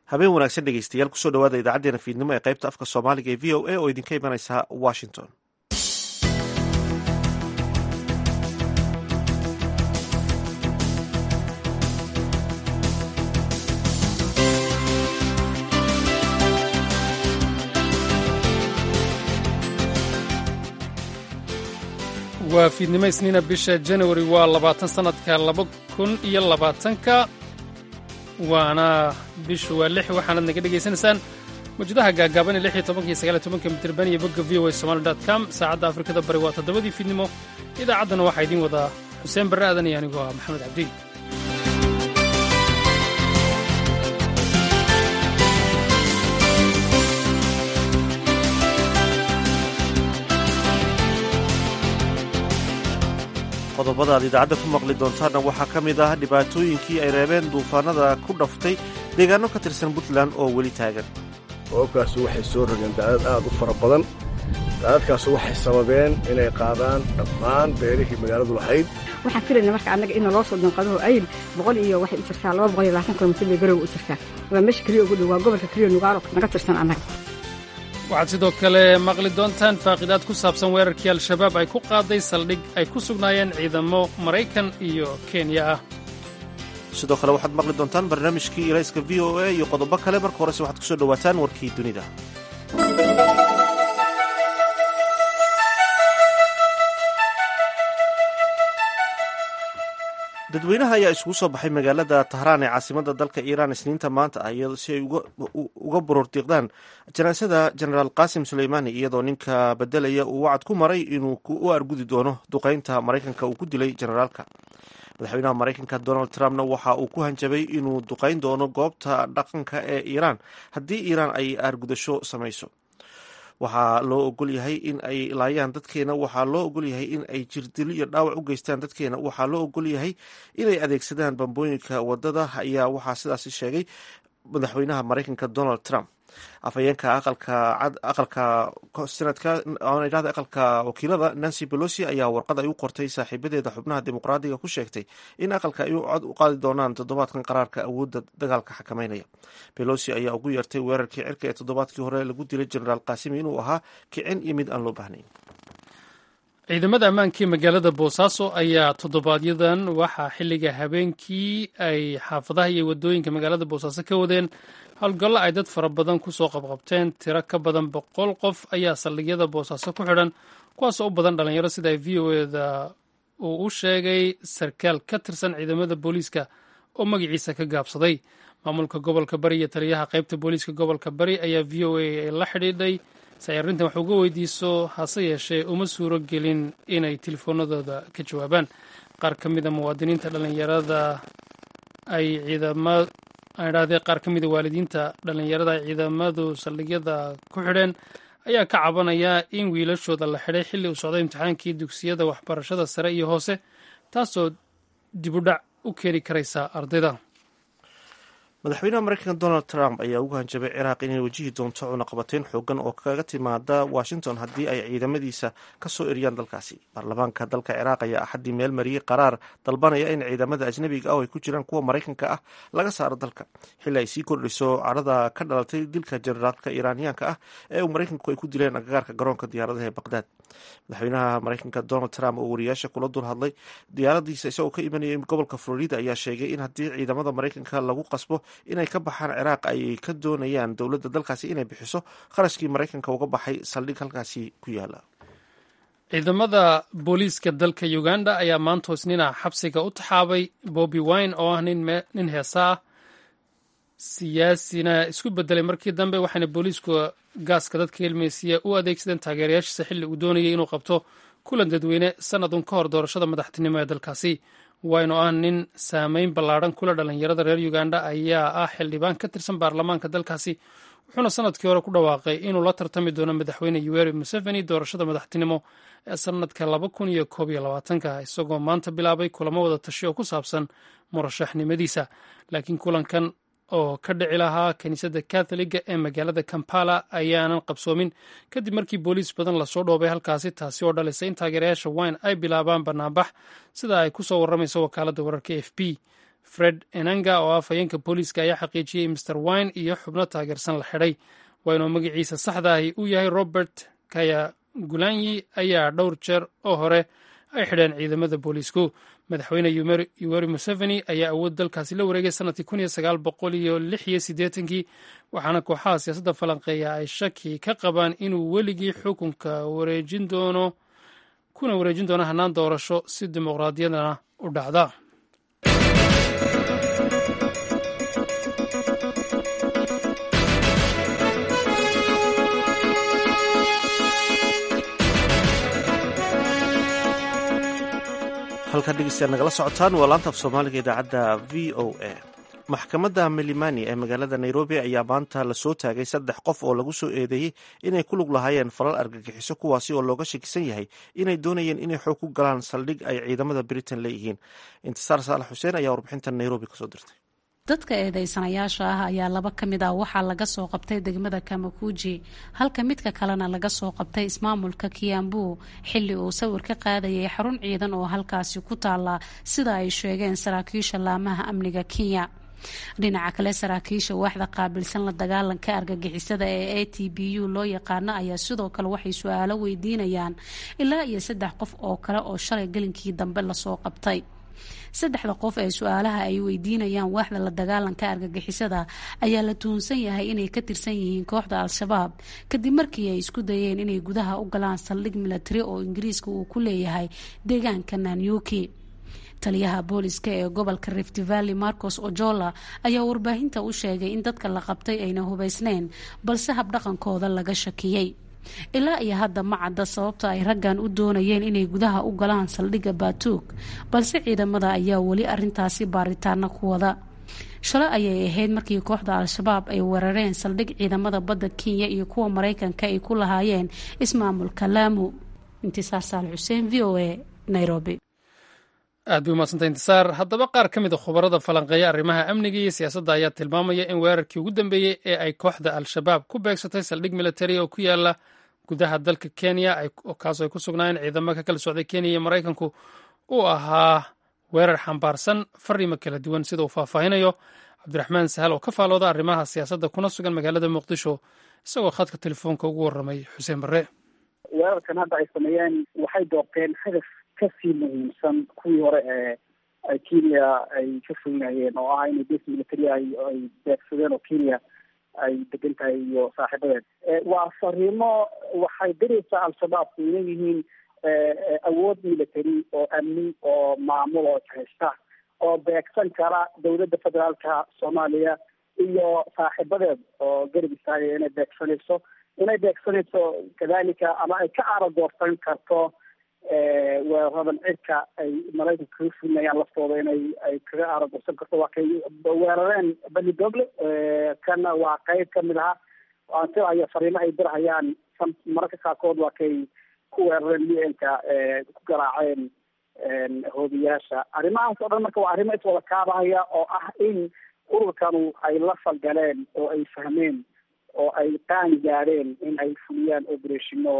habeen wanaagsan dhegeystayaal kusoo dhawaada idaacadeena fiidnimo ee qaybta afka soomaaliga ee v o a oo idinka imanaysa washington waa fiidnimo isniina bisha janawari waa labaatan sannadka laba kun iyo labaatanka waana bishu waa lix waxaanad naga dhegaysanaysaan mawjadaha gaagaaban ee lix iyo tobanka iyo sagaal iyo tobanka mitirban iyo bogga v o a somali dot com saacadda afrikada bari waa toddobadii fiidnimo idaacaddana waxaa idiin wadaa xuseen barre aadan iyo anigoo ah maxamed cabdi qodobada aad idaacadda ku maqli doontaanna waxaa ka mid ah dhibaatooyinkii ay reebeen duufaanada ku dhaftay deegaano ka tirsan puntland oo weli taagan roobkaasu waxay soo rogeen daadad aad u fara badan daadadkaasu waxay sababeen inay qaadaan dhammaan beerihii magaaladu lahayd waxaan filayna marka annaga ina loo soo danqadaho ayl boqol iyo waxay u jirtaa laba boqol iyo labaatan kilomitir bay garowa u jirtaa waa meesha keliya ugu dhow waa gobolka keliya nugaalo naga tirsan annaga waxaad sidoo kale maqli doontaan faaqidaad ku saabsan weerarkii al-shabaab ay ku qaaday saldhig ay ku sugnaayeen ciidamo maraykan iyo kenya ah sidoo kale waxaad maqli doontaan barnaamijkii ilayska v o a iyo qodobo kale marka horese waxaad kusoo dhowaataan warkii dunida dadweynaha ayaa isugu soo baxay magaalada tahraan ee caasimada dalka iiraan isniinta maanta ah iyadoo si ay uga borordiiqdaan janaasada jenaraal qasim suleymaani iyadoo ninka bedelaya uu wacad ku maray inuu u argudi doono duqeynta maraykanka uu ku dilay jenaraalka madaxweynaha maraykanka donald trumpna waxa uu ku hanjabay inuu duqeyn doono goobta dhaqanka ee iiraan haddii iiraan ay aargudasho samayso waxaa loo ogol yahay in ay laayaan dadkeena waxaa loo ogol yahay in ay jirdilo iyo dhaawac u geystaan dadkeena waxaa loo ogol yahay inay adeegsadaan bambooyinka wadada ayaa waxaa sidaasi sheegay madaxweynaha maraykanka donald trump afhayeenka aqalka sanadka idhahda aqalka wakiilada nancy pelosi ayaa warqad ay u qortay saaxiibadeeda xubnaha dimuqraadiga ku sheegtay in aqalka ay cod u qaadi doonaan toddobaadkan qaraarka awoodda dagaalka xakameynaya pelosi ayaa ugu yeertay weerarkii cirka ee toddobaadkii hore lagu dilay jenaraal kaasimi inuu ahaa kicin iyo mid aan loo baahnayn ciidamada ammaankii magaalada boosaaso ayaa toddobaadyadan waxaa xilliga habeenkii ay xaafadaha iyo wadooyinka magaalada boosaaso ka wadeen howlgallo ay dad fara badan ku soo qabqabteen tiro ka badan boqol qof ayaa saldhigyada boosaaso ku xidhan kuwaasoo u badan dhalinyaro sida v o eda uu u sheegay sarkaal ka tirsan ciidamada booliiska oo magaciisa ka gaabsaday maamulka gobolka bari iyo taliyaha qaybta booliiska gobolka bari ayaa v o a la xidhiidhay si ay arrintan wax uga weydiiso hase yeeshee uma suuro gelin inay telefoonadooda ka jawaabaan qaar ka mida muwaadiniinta dhallinyarada ay ciidama idhahdee qaar ka mida waalidiinta dhallinyarada ay ciidamadu saldhigyada ku xidheen ayaa ka cabanaya in wiilashooda la xidhay xilli uu socday imtixaankii dugsiyada waxbarashada sare iyo hoose taasoo dibudhac u keeni karaysa ardayda madaxweynaha maraykanka donald trump ayaa ugu hanjabay ciraaq inay wajihi doonto cunaqabateyn xoogan oo kaga timaada washington haddii ay ciidamadiisa kasoo eriyaan dalkaasi baarlamaanka dalka ciraaq ayaa axaddii meel mariyey qaraar dalbanaya in ciidamada ajnabiga ah oo ay ku jiraan kuwa maraykanka ah laga saaro dalka xilli ay sii kordhiso cadhada ka dhalatay dilka jenaraalka iiraaniyaanka ah ee uu maraykanku ay ku dileen agagaarka garoonka diyaaradaha ee baqdaad madaxweynaha maraykanka donald trump oo wariyaasha kula dul hadlay diyaaradiisa isagoo ka imanayay gobolka florida ayaa sheegay in haddii ciidamada maraykanka lagu qasbo inay ka baxaan ciraaq ay ka doonayaan dowladda dalkaasi inay bixiso kharashkii maraykanka uga baxay saldhig halkaasi ku yaala ciidamada booliiska dalka uganda ayaa maanta isniina xabsiga u taxaabay bobi wine oo ah nin heesa ah siyaasina isku bedelay markii dambe waxaana booliisku gaaska dadka helmeysiya u adeegsadeen taageerayaashiisa xilli uu doonayay inuu qabto kulan dadweyne sanadun ka hor doorashada madaxtinimo ee dalkaasi wayne oo ah nin saameyn ballaadhan kula dhalinyarada reer uganda ayaa ah xildhibaan ka tirsan baarlamaanka dalkaasi wuxuuna sanadkii hore ku dhawaaqay inuu la tartami doono madaxweyne yoweri museveni doorashada madaxtinimo ee sanadka laba kun iyo koob iyo labaatanka isagoo maanta bilaabay kulamo wada tashi oo ku saabsan murashaxnimadiisa laakiin kulankan oo ka dhici lahaa kiniisadda katholiga ee magaalada kampala ayaanan qabsoomin kadib markii booliis badan lasoo dhoobay halkaasi taasi oo dhalisay in taageerayaasha wine ay bilaabaan banaanbax sida ay ku soo warramayso wakaaladda wararka f b fred enanga oo ah afhayeenka booliiska ayaa xaqiijiyey master wine iyo xubno taageersan la xidhay wayne oo magaciisa saxda ahi uu yahay robert kaya gulanyi ayaa dhowr jeer oo hore ay xidheen ciidamada booliisku madaxweyne yuweri museveni ayaa awood dalkaasi la wareegay sanadkii kun iyo sagaal boqol iyo lix iyo siddeetankii waxaana kooxaha siyaasadda falanqeeya ay shaki ka qabaan inuu weligii xukunka wareejin doono kuna wareejin doono hannaan doorasho si dimuqraadiyadana u dhacda halkaa dhegeystayaad nagala socotaan waa laanta af soomaaliga idaacadda v o a maxkamadda milimani ee magaalada nairobi ayaa maanta lasoo taagay saddex qof oo lagu soo eedeeyey inay ku lug lahaayeen falal argagixiso kuwaasi oo looga shakisan yahay inay doonayeen inay xoog ku galaan saldhig ay ciidamada britain leeyihiin intisaar saalax xuseen ayaa warbixintan nairobi kasoo dirtay dadka eedeysanayaasha ah ayaa laba ka mid ah waxaa laga soo qabtay degmada kamakuji halka midka kalena laga soo qabtay ismaamulka kiambu xilli uu sawir ka qaadayay xarun ciidan oo halkaasi ku taala sida ay sheegeen saraakiisha laamaha amniga kenya dhinaca kale saraakiisha waaxda qaabilsan la dagaalanka argagixisada ee a t b u loo yaqaano ayaa sidoo kale waxay su-aalo weydiinayaan ilaa iyo saddex qof oo kale oo shalay gelinkii dambe lasoo qabtay saddexda qof ee su-aalaha ay weydiinayaan waaxda la dagaalanka argagixisada ayaa la tuhunsan yahay inay ka tirsan yihiin kooxda al-shabaab kadib markii ay isku dayeen inay gudaha u galaan saldhig milatari oo ingiriiska uu ku leeyahay deegaanka nanyuki taliyaha booliska ee gobolka rift valley marcos ojola ayaa warbaahinta u sheegay in dadka la qabtay ayna hubaysneyn balse habdhaqankooda laga shakiyey ilaa iyo hadda ma cadda sababta ay raggan u doonayeen inay gudaha u galaan saldhigga baatuug balse ciidamada ayaa weli arintaasi baaritaano ku wada shalay ayay ahayd markii kooxda al-shabaab ay weerareen saldhig ciidamada badda kenya iyo kuwa maraykanka ay ku lahaayeen ismaamulka laamu intisaar saal xuseen v o a nairobi aad bay umadsanta intisaar haddaba qaar ka mid a khubarada falanqeeya arrimaha amniga iyo siyaasadda ayaa tilmaamaya in weerarkii ugu dambeeyey ee ay kooxda al-shabaab ku beegsatay saldhig militari oo ku yaala gudaha dalka kenya kaasoo ay ku sugnaayeen ciidamo ka kala socday kenya iyo maraykanku uu ahaa weerar xambaarsan fariimo kala duwan sida uu faahfaahinayo cabdiraxmaan sahal oo ka faalooda arrimaha siyaasadda kuna sugan magaalada muqdisho isagoo khadka telefoonka ugu warramay xuseen barre weerarkan hadda ay sameeyeen waxay doorteen hadaf kasii muhiimsan kuwii hore ee ay kenya ay ka fognayeen oo ah inay base military ay ay beegsadeen oo kenya ay degan tahay iyo saaxiibadeed waa fariimo waxay diraysaa al-shabaab inay yihiin awood military oo amni oo maamul oo haysta oo beegsan kara dowladda federaalka soomaaliya iyo saaxiibadeed oo garab istaagaya inay beegsanayso inay beegsanayso kadalika ama ay ka aradoorsan karto weeraradan cirka ay maraykanka kaga fulinayaan laftooda inay ay kaga aaradoorsan karto waa kay weerareen bani dogle kana waa qeyb kamid aha aan sidayo fariimo ay dirhayaan mararka qaarkood waa kay ku weerareen u n-ka ku garaaceen hoobiyaasha arrimahaas oo dhan marka waa arrimo iswada kaabahaya oo ah in ururkanu ay la falgaleen oo ay fahmeen oo ay qaan gaadheen in ay fuliyaan operatiino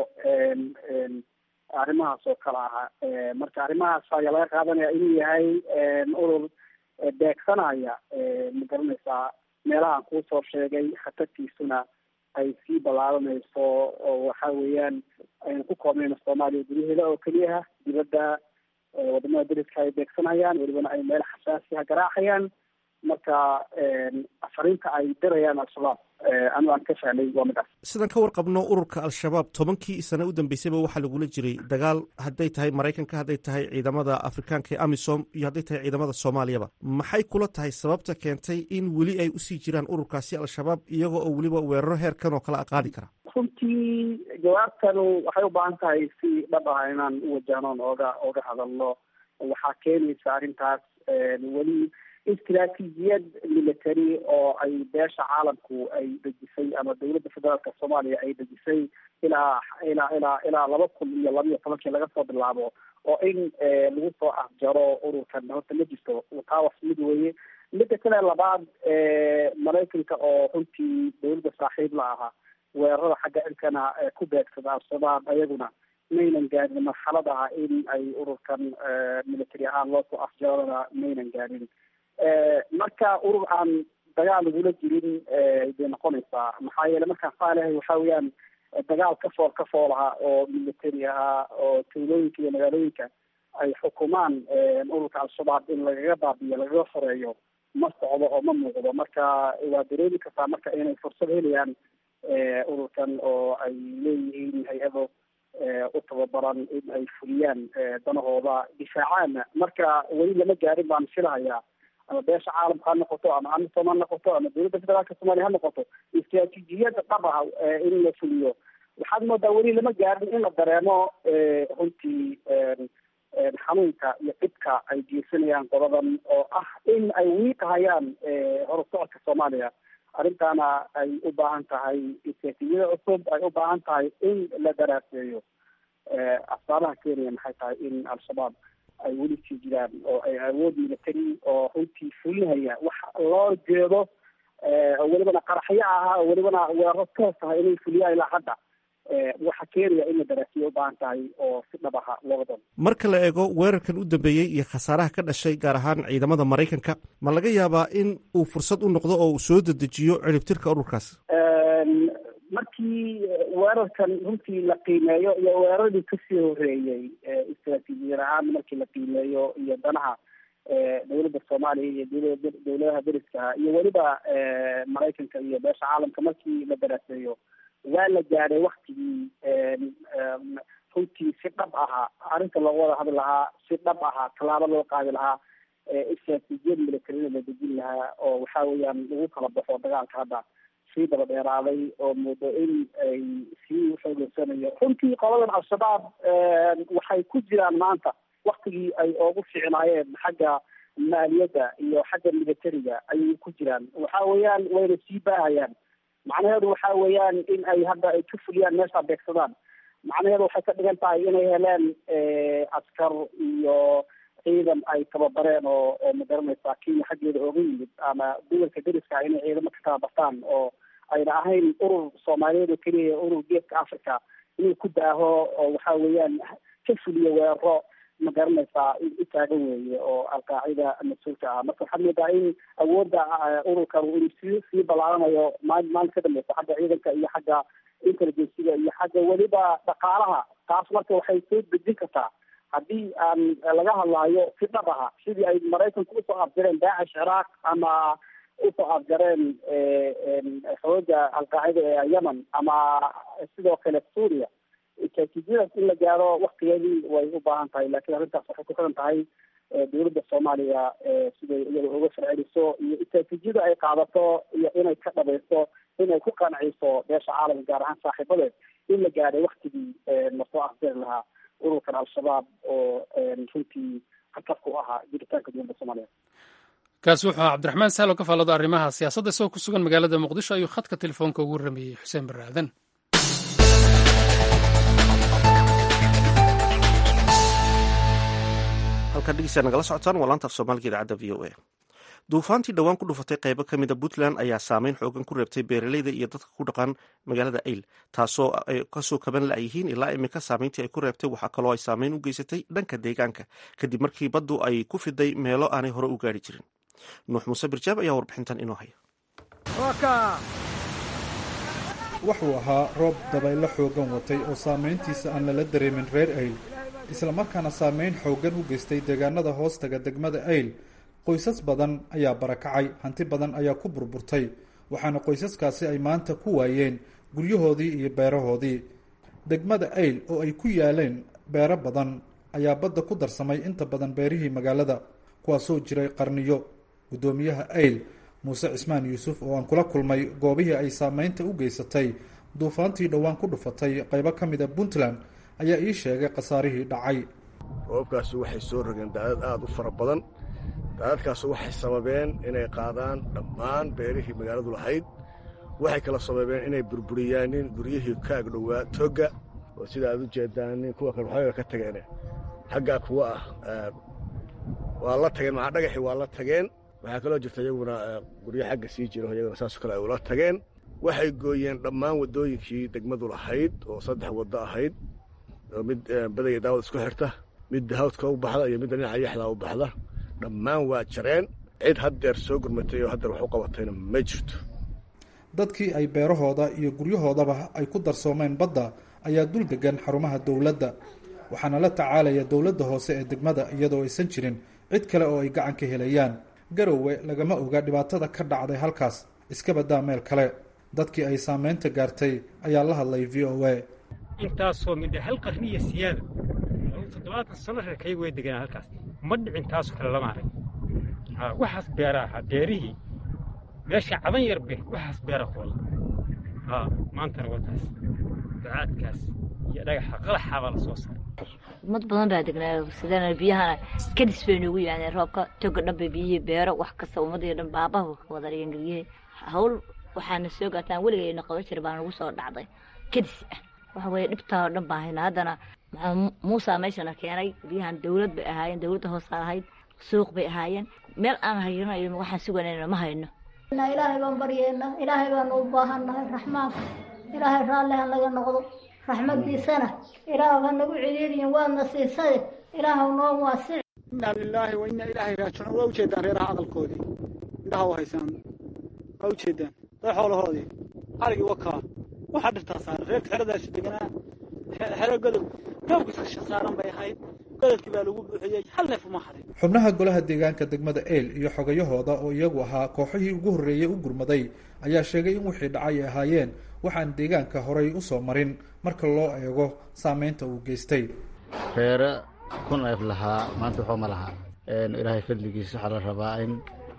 arrimahaas oo kale aha marka arrimahaas ayaa laga qaadanaya inuu yahay urur beegsanaya ma garanaysaa meelahaan kuusoo sheegay khatartiisuna ay sii ballaaranayso oo waxa weeyaan ayna ku koobnayno soomaaliya gudaheeda oo keliyaha dibadda wadamada dariska ay beegsanayaan welibana ay meel xasaasiha garaacayaan marka fariinta ay dirayaan al-shabaab anu aan ka fahmay waa midaas sidaan ka warqabno ururka al-shabaab tobankii sane u dambeysayba waxaa lagula jiray dagaal hadday tahay maraykanka hadday tahay ciidamada afrikaanka ee amisom iyo hadday tahay ciidamada soomaaliyaba maxay kula tahay sababta keentay in weli ay usii jiraan ururkaasi al-shabaab iyagoo oo weliba weeraro heerkan oo kale a qaadi kara runtii jawaabtanu waxay u baahan tahay si dhab ah inaan u wajahnoon ooga ooga hadalno waxaa keenaysa arrintaas weli istraatiijiyad military oo ay beesha caalamku ay dejisay ama dowladda federaalka soomaaliya ay dejisay ilaa ilaa ilaa ilaa laba kun iyo laba iyo tobankii laga soo bilaabo oo in lagu soo afjaro ururkan horta ma jirto taa was mid weeye midda kale labaad maraykanka oo runtii dowladda saaxiib la ahaa weerarada xagga cirkana ku beegsada al-shabaab ayaguna maynan gaadhin marxalad ah in ay ururkan military ahaan loo soo afjarona maynan gaadhin marka urur aan dagaal lagula jirin bay noqonaysaa maxaa yeele markaan saalehay waxa weeyaan dagaal ka fool ka fool ahaa oo military ahaa oo tuulooyinka iyo magaalooyinka ay xukumaan ururka al-shabaab in lagaga baabiyo lagaga xoreeyo ma socdo oo ma muuqdo marka waa dareemi kartaa marka inay fursad helayaan ururkan oo ay leeyihiin hay-ado u tababaran in ay fuliyaan danahooda difaacaana marka weli lama gaarin baan filahayaa ama beesha caalamka ha noqoto ama amisom ha noqoto ama dowladda federaalka soomaaliya ha noqoto istraatiijiyada dhab ah in la fuliyo waxaad moodaa weli lama gaarin in la dareemo runtii xanuunka iyo dhibka ay geysanayaan qoladan oo ah in ay wiiqahayaan horusocodka soomaaliya arrintaana ay u baahan tahay istraatiijiyada cusub ay u baahan tahay in la daraaseeyo asbaabaha keenaya maxay tahay in al-shabaab ay weli sii jiraan oo ay awood military oo runtii fulinhaya wax loo jeedo oo welibana qaraxyo ahaa oo welibana weeraro toos tahay inay fuliyaan ilaa hadda waxa keenaya in la daraasiyo u baahan tahay oo si dhab aha looga doono marka la eego weerarkan u dambeeyey iyo khasaaraha ka dhashay gaar ahaan ciidamada maraykanka ma laga yaabaa in uu fursad u noqdo oo uu soo dedejiyo ciribtirka ururkaas markii weerarkan runtii la qiimeeyo iyo weeraradii kasii horeeyey istraatiijiyad ahaan markii la qiimeeyo iyo danaha dowladda soomaaliya iyo dowlada dowladaha deriska iyo weliba maraykanka iyo beesha caalamka markii la daraaseeyo waa la gaadhay waktigii runtii si dhab ahaa arrinta looga wada hadli lahaa si dhab ahaa tallaabo loo qaadi lahaa istraatiijiyad militarina la dejin lahaa oo waxa weeyaan lagu kala baxo dagaalka hadda sii daba dheeraaday oo muddo in ay sii xoogeysanayo runtii qoladan al-shabaab waxay ku jiraan maanta waktigii ay oogu ficnaayeen xagga maaliyadda iyo xagga militariga ayay ku jiraan waxa weeyaan wayna sii baahayaan macnaheedu waxa weeyaan in ay hadda ay ka fuliyaan meesha beegsadaan macnaheedu waxay ka dhigan tahay inay heleen askar iyo ciidan ay tababareen oo oo magaranaysaa kenya xaggeeda ooga yimid ama gobolka deriska inay ciidamo ka tababartaan oo ayna ahayn urur soomaaliyeed oo keliya urur geeska africa inuu ku daaho oo waxa weeyaan ka fuliyo weeraro ma garanaysaa u taagan weeye oo alqaacida mas-uulka ah marka waxaad moodaa in awoodda ururkan inuu sii sii ballaaranayo maalin maalin ka dambeysa xagga ciidanka iyo xagga intelligenciga iyo xagga weliba dhaqaalaha taas marka waxay soo dejin kartaa haddii aan laga hadlaayo si dhab aha sidii ay maraykanku usoo afjareen daacish ciraaq ama usoo afjareen xooga alqaacida ee yemen ama sidoo kale suuriya istraatiijiyadaas in la gaaro waktigeedii way u baahan tahay laakiin arrintaas waxay ku xiran tahay dowladda soomaaliya siday iyada uga farceliso iyo istraatiijiyada ay qaadato iyo inay ka dhabayso inay ku qanciso beesha caalamka gaar ahaan saaxiibadeed in la gaadhay waktigii lasoo afjari lahaa ururkan al-shabaab oo runtii khatar ku ahaa jiritaanka dowladda soomaaliya kaasi wuxuu ahaa cabdiraxmaan sahlo ka faallada arrimaha siyaasadda isagoo ku sugan magaalada muqdisho ayuu khadka telefoonka ugu rameeyey xuseen barre aadan halkaa dhegeysaa nagala socotaan waa laanta af soomaaliga idaacadda v o a duufaantii dhowaan ku dhufatay qaybo ka mida puntland ayaa saameyn xoogan ku reebtay beeraleyda iyo dadka ku dhaqan magaalada ayl taasoo ay kasoo kaban la-yihiin ilaa iminka saameyntii ay ku reebtay waxaa kaloo ay saameyn u geysatay dhanka deegaanka kadib markii baddu ay ku fiday meelo aanay hore u gaari jirin nuux muuse birjaab ayaa warbixintan inoo haya wuxuu ahaa roob dabaylo xooggan watay oo saamayntiisa aan lala dareemin reer ayl islamarkaana saameyn xooggan u geystay deegaanada hoostaga degmada ayl qoysas badan ayaa barakacay hanti badan ayaa ku burburtay waxaana qoysaskaasi ay maanta ku waayeen guryahoodii iyo beerahoodii degmada ayl oo ay ku yaaleen beero badan ayaa badda ku darsamay inta badan beerihii magaalada kuwaasoo jiray qarniyo guddoomiyaha ayl muuse cismaan yuusuf oo aan kula kulmay goobihii ay saameynta u geysatay duufaantii dhowaan ku dhufatay qaybo ka mid a puntland ayaa ii sheegay khasaarihii dhacay roobkaasi waxay soo rogeen daadad aada u fara badan daadadkaas waxay sababeen inay qaadaan dhammaan beerihii magaaladu lahayd waxay kala sababeen inay burburiyaanin guryihii ka agdhowaa togga oo sida aad u jeedaanin kuwa kale waxooga ka tageen xaggaa kuwa ah waa la tageen maxaa dhagaxii waa la tageen waxaa kaloo jirta iyaguna guryo xagga sii jiro iyaguna saasoo kale ay ula tageen waxay gooyeen dhammaan waddooyinkii degmadu lahayd oo saddex waddo ahayd oo mid baday daawad isku xirta mid hawdka u baxda iyo midda dhinaca yaxdaa u baxda dhammaan waa jareen cid haddeer soo gurmatay oo haddeer wax u qabatayna ma jirto dadkii ay beerahooda iyo guryahoodaba ay ku darsoomeen badda ayaa dul degan xarumaha dowladda waxaana la tacaalaya dowladda hoose ee degmada iyadoo aysan jirin cid kale oo ay gacan ka helayaan garowe lagama oga dhibaatada ka dhacday halkaas iska badaa meel kale dadkii ay saameynta gaartay ayaa la hadlay v o a intaasoo midha hal qarniya siyaada toddobaatan sano reerkayga way deganaa halkaas ma dhicin taasoo kale lama arag waxaas beera ahaa beerihii meesha cadan yar be waxaas beera koola maantana wataas bacaadkaas iyo dhagaxa qalaxaabaa la soo saaray ummad badan baa degnaa sidana biyahana kadis bay noogu yimaadeen roobka toga dhan bay biyihii beero wax kasta ummadii dhan baabaha ka wada dhigeen geryihii hawl waxaana soo gaataan weligayna qaban jira baa nagu soo dhacday kadis ah waxa weeye dhibtaa oo dhan baa hayna haddana muusa meeshana keenay biyahan dowlad bay ahaayeen dowladda hoose ahayd suuq bay ahaayeen meel aan hayranayo waxaan suganayna ma hayno ilaahay baan baryeena ilaahay baanu u baahannahay raxmaanka ilaahay raalli ha naga noqdo raxmadiisana ilaah ha nagu celiiriyin waadna siisade ilaahw noo waasic inaa lilaahi wa inaa ilaahay raajicuun waa ujeedaan reeraha hadalkoodii indhaha u haysaan waa ujeedaan dad xoolahoodii arigii wakaa waxaa dhirtaa saaran reerka xeradaasi deganaa xero godob roobkiisa saaran bay ahayd gododkii baa lagu buuxiyey hal neef uma harin xubnaha golaha deegaanka degmada eel iyo xogayahooda oo iyagu ahaa kooxihii ugu horreeyey u gurmaday ayaa sheegay in wixii dhacay ay ahaayeen waxaan deegaanka horay u soo marin marka loo eego saameynta uu geystay reere ku neef lahaa maanta waxba ma laha ilaahay fadligiisa waxaa la rabaa in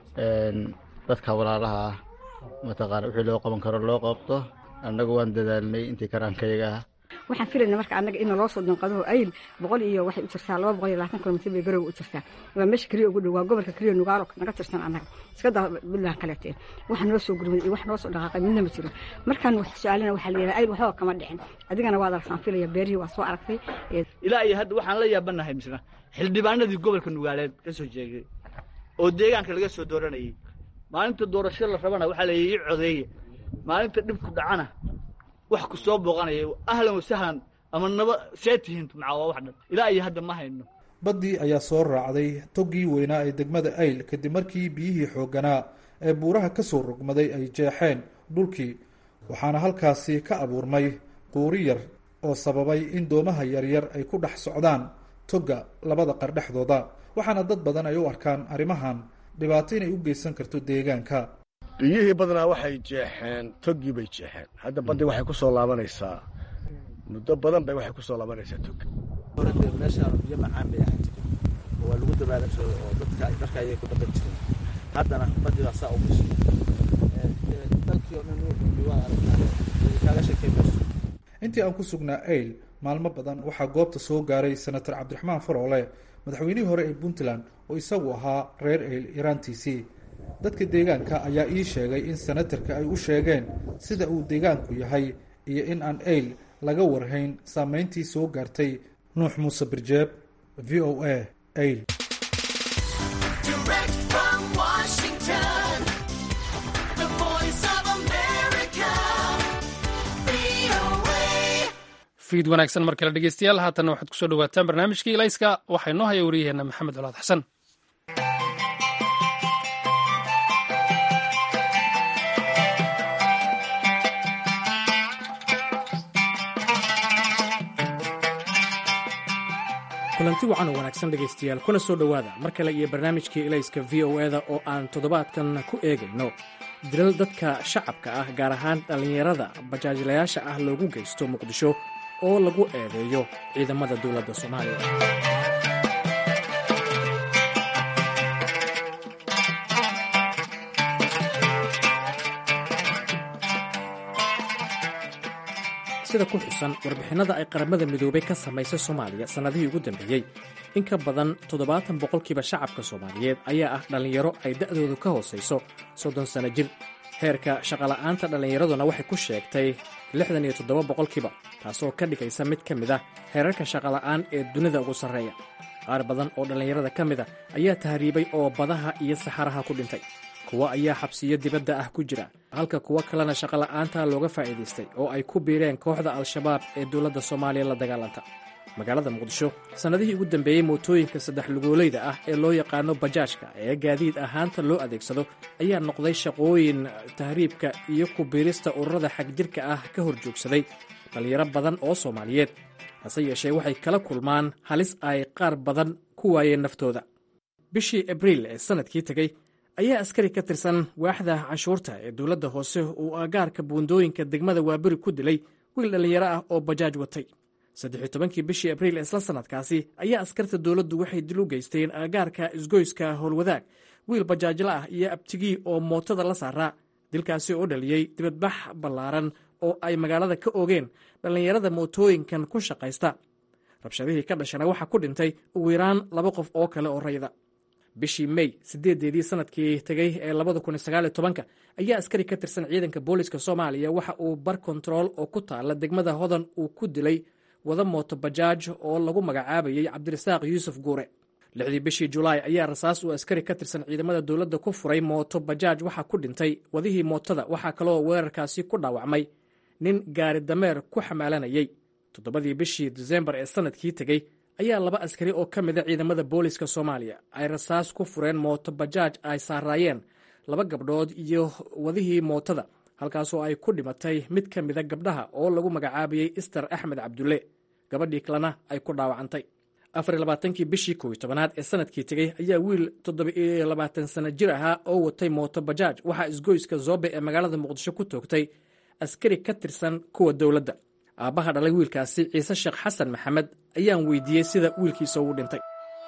dadka walaalaha ah mataqaana wixii loo qaban karo loo qabto annagu waan dadaalnay intii karaankayaga ah waxaan filayna marka annaga in naloo soo danqado ayl boqol iyo waxay u jirtaa laba boqol iyo labaatan kilomitr bay garowe u jirtaa waa meesha keliya ugu dhow waa gobolka keliya nugaalo naga tirsan annaga iska daa buntland kaleeteen waxa noo soo gurmaday iyo wax noo soo dhaqaaqay midna ma jiro markaan wax su-aalina waxaa la yidhaha ayl waxba kama dhicin adigana waad aragtaan filaya beerihii waa soo aragtay ilaa iyo hadda waxaan la yaabanahay misna xildhibaanadii gobolka nugaaleed ka soo jeegay oo deegaanka laga soo dooranayay maalinta doorasho la rabana waxaa la yii codeeye maalinta dhibku dhacana wax ku soo booqanaya ahlan wasahlan ama naba see tihiin macaa waa wax dhan ilaa iyo hadda ma hayno baddii ayaa soo raacday toggii weynaa ee degmada ayl kadib markii biyihii xoogganaa ee buuraha ka soo rogmaday ay jeexeen dhulkii waxaana halkaasi ka abuurmay quuri yar oo sababay in doomaha yaryar ay ku dhex socdaan togga labada qar dhexdooda waxaana dad badan ay u arkaan arrimahan dhibaato inay u geysan karto deegaanka biyihii badnaa waxay jeexeen toggii bay jeexeen hadda baddii waxay ku soo laabanaysaa muddo badan bay waxay ku soo laabanaysaa togga meeshaan biyo macaan bay ahaan jireen oo waa lagu dabaalan jiray oo dadka marka ayay ku dhaqan jireen haddana baddii baa saa ugu sii dalkii oo dhan wuxuu waa kaaga sheekay mayso intii aan ku sugnaa ayl maalmo badan waxaa goobta soo gaaray senator cabdiraxmaan faroole madaxweynihii hore ee puntland oo isagu ahaa reer ayl yaraantiisii dadka deegaanka ayaa ii sheegay in senatarka ay u sheegeen sida uu deegaanku yahay iyo in aan ayl laga warhayn saameyntii soo gaartay nuux muuse birjeeb v o a ayl fiid wanaagsan mar kale dhegeystayaal haatanna waxaad kusoo dhawaataan barnaamijkii ilayska waxaa inoo haya wariyaheenna maxamed colaad xasan kulanti wacan oo wanaagsan dhegaystayaal kuna soo dhowaada mar kale iyo barnaamijkii ilayska v o eda oo aan toddobaadkan ku eegayno dilal dadka shacabka ah gaar ahaan dhallinyarada bajaajlayaasha ah loogu geysto muqdisho oo lagu eedeeyo ciidamada dowladda soomaaliya sida ku xusan warbixinnada ay qaramada midoobay ka samaysay soomaaliya sannadihii ugu dambeeyey in ka badan toddobaatan boqolkiiba shacabka soomaaliyeed ayaa ah dhallinyaro ay da'doodu ka hoosayso soddon sanno jir heerka shaqola'aanta dhallinyaraduna waxay ku sheegtay lixdan iyo toddoba boqolkiiba taasoo ka dhigaysa mid ka mid ah heerarka shaqola'aan ee dunida ugu sarreeya qaar badan oo dhallinyarada ka mid a ayaa tahriibay oo badaha iyo saxaraha ku dhintay kuwo ayaa xabsiyo dibadda ah ku jira halka kuwo kalena shaqola'aanta looga faa'iidaystay oo ay ku biireen kooxda al-shabaab ee dowladda soomaaliya la dagaalanta magaalada muqdisho sannadihii ugu dambeeyey mootooyinka saddex lugoolayda ah ee loo yaqaano bajaajka ee gaadiid ahaanta loo adeegsado ayaa noqday shaqooyin tahriibka iyo ku biirista ururada xagjirka ah ka hor joogsaday dhallinyaro badan oo soomaaliyeed hase yeeshee waxay kala kulmaan halis ay qaar badan ku waayeen naftooda bishii abriil ee sannadkii tegey ayaa askari ka tirsan waaxda canshuurta ee dowladda hoose uu agaarka buundooyinka degmada waaberi ku dilay wiil dhallinyaro ah oo bajaaj watay saddex iyo tobankii bishii abriil ee isla sannadkaasi ayaa askarta dowladdu waxay dil u geysteen agaarka isgoyska howlwadaag wiil bajaajla ah iyo abtigii oo mootada la saaraa dilkaasi oo dhaliyey dibadbax ballaaran oo ay magaalada ka oogeen dhallinyarada mootooyinkan ku shaqaysta rabshadihii ka dhashana waxaa ku dhintay ugu yaraan laba qof oo kale oo rayda bishii mey sideedeedii sanadkii tegey ee labada kun sagaaliyo tobanka ayaa askari ka tirsan ciidanka booliska soomaaliya waxa uu bar kontarool oo ku taala degmada hodan uu ku dilay wada mooto bajaaj oo lagu magacaabayey cabdirasaaq yuusuf guure lixdii bishii julaay ayaa rasaas uu askari ka tirsan ciidamada dowladda ku furay mooto bajaaj waxaa ku dhintay wadihii mootada waxaa kaloo weerarkaasi ku dhaawacmay nin gaari dameer ku xamaalanayey toddobadii bishii disembar ee sanadkii tegey ayaa laba askari oo ka mida ciidamada booliska soomaaliya ay rasaas ku fureen mooto bajaaj ay saaraayeen laba gabdhood iyo wadihii mootada halkaasoo ay ku dhimatay mid ka mida gabdhaha oo lagu magacaabayey ister axmed cabdulle gabadhii kalena ay ku dhaawacantay afar labaatankii bishii kow iyo tobanaad ee sanadkii tegey ayaa wiil toddoba iyo labaatan sano jir ahaa oo watay mooto bajaaj waxaa isgoyska zoobe ee magaalada muqdisho ku toogtay askari ka tirsan kuwa dowladda aabbaha dhalay wiilkaasi ciise sheekh xasan maxamed ayaan weydiiyey sida wiilkiisa uu dhintay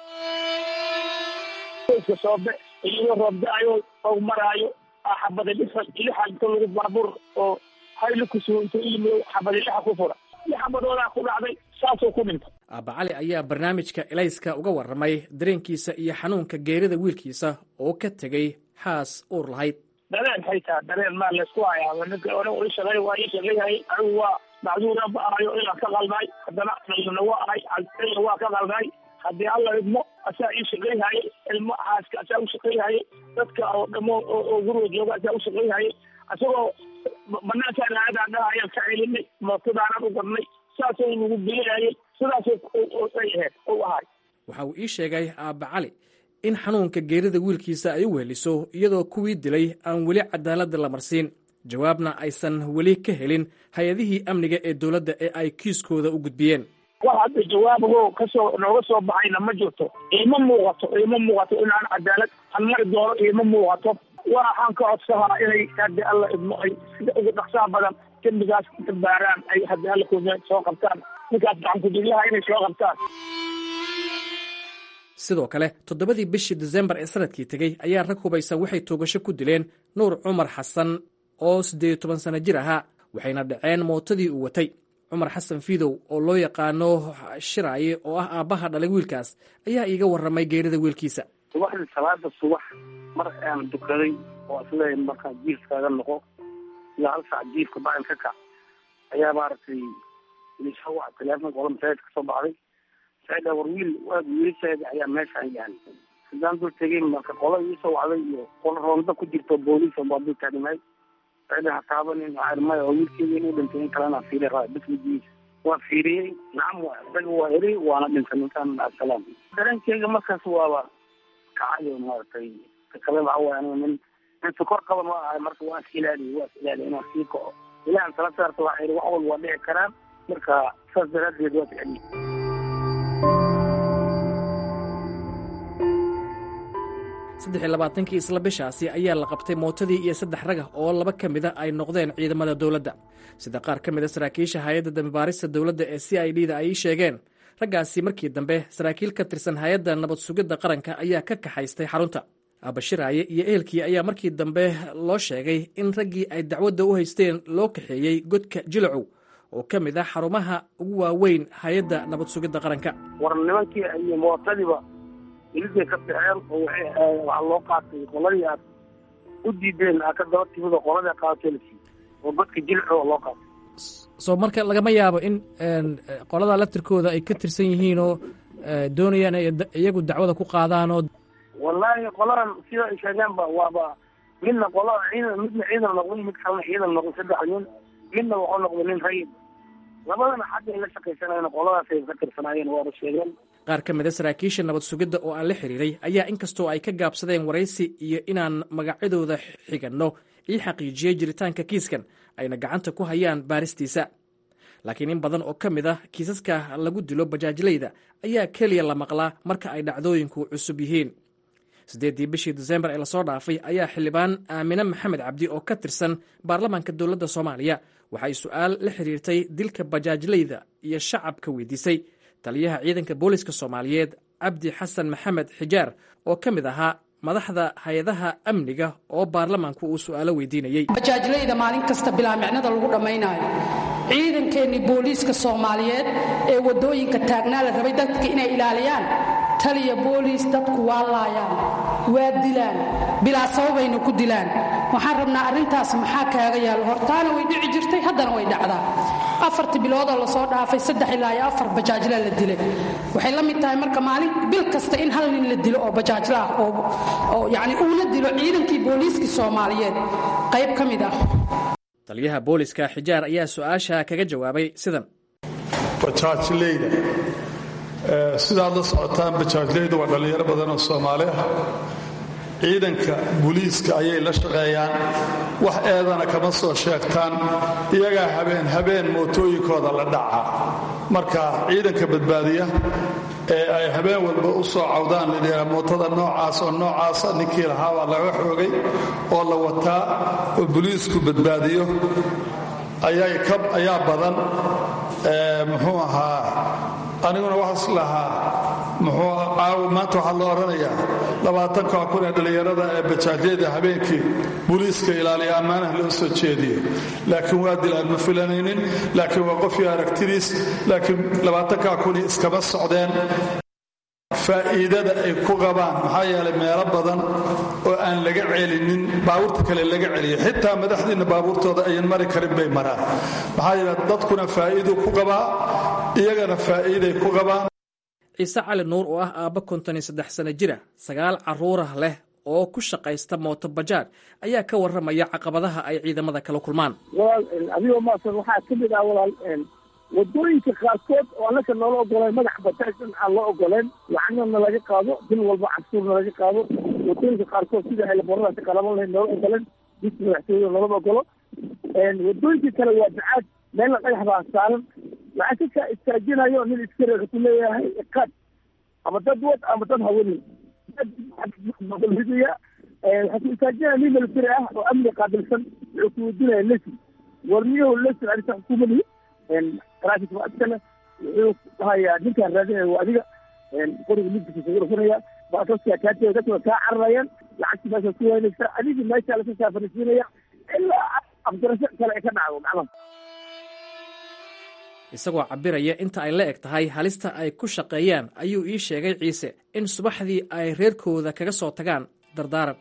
soobe iyadoo roobda-ayo oo maraayo xabada dhisa lixa inta lagu baabuur oo hayli kusugo intuu iyimi xabada lixa ku fura li xabadoodaa ku dhacday saasoo ku dhintay aabba cali ayaa barnaamijka elayska uga warramay dareenkiisa iyo xanuunka geerida wiilkiisa oo ka tegey xaas uur lahayd dareen haytaa dareen maa laysku hayaa ninka ore ii shaqey waa ii shaqeyhay anigu waa macduura ba ahayo inaan ka qalnay haddana dhalina waa ahay alina waa ka qalnay haddii alla idmo asaa ii shaqeyhaye ilmo xaaska asaa u shaqeyhaye dadka oo dhamo oo guriga jooga asaa u shaqeyhaye isagoo banaankaan aadaan dhahayaan ka celinay mootadaanan u gadnay saasoo nagu bilinayay sidaasay ahayd u ahay waxa uu ii sheegay aabba cali in xanuunka geerida wiilkiisa ay u weheliso iyadoo kuwii dilay aan weli cadaaladda la marsiin jawaabna aysan weli ka helin hay-adihii amniga ee dowladda ee ay kiiskooda u gudbiyeen wax hadda jawaabagoo kasoo nooga soo baxayna ma jirto iima muuqato iima muuqato inaan cadaalad aan mari doono iima muuqato waxaan ka codsahaa inay haddi alla idmo ay sida ugu dhaqsaa badan dembigaas inta baaraan ay haddi alla ku soo qabtaan ninkaas gacankudilyaha inay soo qabtaan sidoo kale toddobadii bishii disembar ee sanadkii tegey ayaa rag hubaysan waxay toogasho ku dileen nuur cumar xasan oo siddeed iyo toban sano jir ahaa waxayna dhaceen mootadii uu watay cumar xasan fidow oo loo yaqaano shiraaye oo ah aabbaha dhalay wiilkaas ayaa iiga warramay geerida wiilkiisa subaxdii salaada subax mar aan dukaday oo isleeya markaa jiifkaaga noqo ilaa hal saac jiifka bacin ka kac ayaa maaragtay ilisha wac teleefonka ola masaajid kasoo baxday saida war wiil waad wiilasheeda ayaa meeshaan yahay haddaan dul tegay marka qola iisoo wacday iyo qola roonda ku jirto booliis baa dul taagnaay saida ha taabanin maya oo wiilkeeda inuu dhintay in kalena fiiri raa bismigiisa waa fiiriyey nacam waa isaga waa eri waana dhintay ninkaan asalaam dareenkeyga markaas waaba kacayo maaragtay kale waxa waay aniga nin nin sokor qaba ma ahay marka waa is ilaaliyo waa is ilaaliyo inaan sii kaco ilahan tala saarta waxaa yidhi wax walba waa dhici karaan marka saas daraaddeed waa ficeliy saddex iyo labaatankii isla bishaasi ayaa la qabtay mootadii iyo saddex ragah oo laba ka mida ay noqdeen ciidamada dowladda sida qaar ka mid a saraakiisha hay-adda dambibaarista dowladda ee c i d da ay sheegeen raggaasi markii dambe saraakiil ka tirsan hay-adda nabad sugidda qaranka ayaa ka kaxaystay xarunta aabashiraaye iyo ehelkii ayaa markii dambe loo sheegay in raggii ay dacwadda u haysteen loo kaxeeyey godka jilacow oo ka mid ah xarumaha ugu waaweyn hay-adda nabad sugidda qaranka war nimankii iyo mootadiiba iliday ka baxeen oo waxaa loo qaatay qoladii aad u diideen aa ka daba timid oo qoladii qaatelsi oo godka jilco oo loo qaatay soo marka lagama yaabo in qolada laftirkooda ay ka tirsan yihiin oo doonayaan ay iyagu dacwada ku qaadaan oo wallaahi qoladan sida ay sheegeen ba waaba midna qolada ciidan midna ciidan noqday mid kalena ciidan noqday saddex nin midna wuxuu noqday nin rayid labadana xaggay la shaqaysanayeen qoladaasay ka tirsanaayeen waaba sheegeen qaar ka mid a saraakiisha nabad sugidda oo aan la xiriiray ayaa inkastoo ay ka gaabsadeen waraysi iyo inaan magacyadooda xiganno ii xaqiijiyey jiritaanka kiiskan ayna gacanta ku hayaan baaristiisa laakiin in badan oo ka mid ah kiisaska lagu dilo bajaajlayda ayaa keliya la maqlaa marka ay dhacdooyinku cusub yihiin siddeeddii bishii disembar ee lasoo dhaafay ayaa xildhibaan aamine maxamed cabdi oo ka tirsan baarlamaanka dowladda soomaaliya waxay su'aal la xiriirtay dilka bajaajlayda iyo shacabka weydiisay taliyaha ciidanka booliska soomaaliyeed cabdi xasan maxamed xijaar oo ka mid ahaa madaxda hay-adaha amniga oo baarlamaanku uu su'aalo weydiinayey bajaajlayda maalin kasta bilaa micnada lagu dhammaynaayo ciidankeennii booliiska soomaaliyeed ee waddooyinka taagnaa la rabay dadka inay ilaaliyaan taliya booliis dadku waa laayaan waa dilaan bilaa sababayna ku dilaan waxaan rabnaa arrintaas maxaa kaaga yaallo hortaana way dhici jirtay haddana way dhacdaa afartii biloodoo lasoo dhaafay saddex ilaa iyo afar bajaajla la dilay waxay la mid tahay marka maalin bil kasta in hal nin la dilo oo bajaajla ah oo yacni uuna dilo ciidankii booliiskii soomaaliyeed qayb ka mid ah taliyaha booliska xijaar ayaa su-aasha kaga jawaabay sidan bajaajleyda sidaad la socotaan bajaajleydu waa dhallinyaro badan oo soomaali ah ciidanka buliiska ayay la shaqeeyaan wax eedana kama soo sheegtaan iyagaa habeen habeen mootooyinkooda la dhaca marka ciidanka badbaadiya ee ay habeen walba u soo cawdaan ladhihaa mootada noocaas oo noocaasa ninkii lahaa baa laga xoogay oo la wataa oo buliisku badbaadiyo ayaa badan muxuu ahaa aniguna waxaas lahaa muxuu caawa maanta waxaa loo odhanayaa labaatanka kun ee dhallinyarada ee bajaajyada habeenkii buliiska ilaaliya ammaanaha loo soo jeediyo laakiin waa dil aan ma filanaynin laakiin waa qofii aragtidiis laakiin labaatanka kuni iskama socdeen faa'iidada ay ku qabaan maxaa yeelay meelo badan oo aan laga celinin baabuurta kale laga celiyo xitaa madaxdiinna baabuurtooda ayan mari karin bay maraan maxaa yeele dadkuna faa'iiduu ku qabaa iyagana faa'iiday ku qabaan ciise cali nuur oo ah aabba konton iyo saddex sano jira sagaal carruurah leh oo ku shaqaysta mooto bajaaj ayaa ka warramaya caqabadaha ay ciidamada kala kulmaan walaal adigoo maasan waxaa ka mid ah walaal wadooyinka qaarkood oo annaka noola ogoleen madax bajaaj in aan loo ogoleen lacagna laga qaado bil walba cashuurna laga qaado wadooyinka qaarkood sida helaboradaasi qalaban lahayd noola ogoleen bis madaxtooyada noolama ogolo wadooyinka kale waa bacaad meelna dhagax baa saaran lacag ka istaajinayo nin iskare ku leeyahay iqaad ama dad wad ama dad hawanin hidiya waxaa ku istaajinaya nin military ah oo amni qaabilsan wuxuu ku weydiinaya lesin warmiyahu lesin arrinta xukuumadihi traffic waa iskale wuxuu dhahayaa ninkaan raadinaya waa adiga qoriga midkiisa kugu dhufanaya baasaskaa kaatee dadka kaa cararayaan lacagti meesha ku waynaysa adigii meesha lasa saafarisiinaya ilaa afgarasho kale ay ka dhacdo macnaha isagoo cabiraya inta ay la eg tahay halista ay ku shaqeeyaan ayuu ii sheegay ciise in subaxdii ay reerkooda kaga soo tagaan dardaaran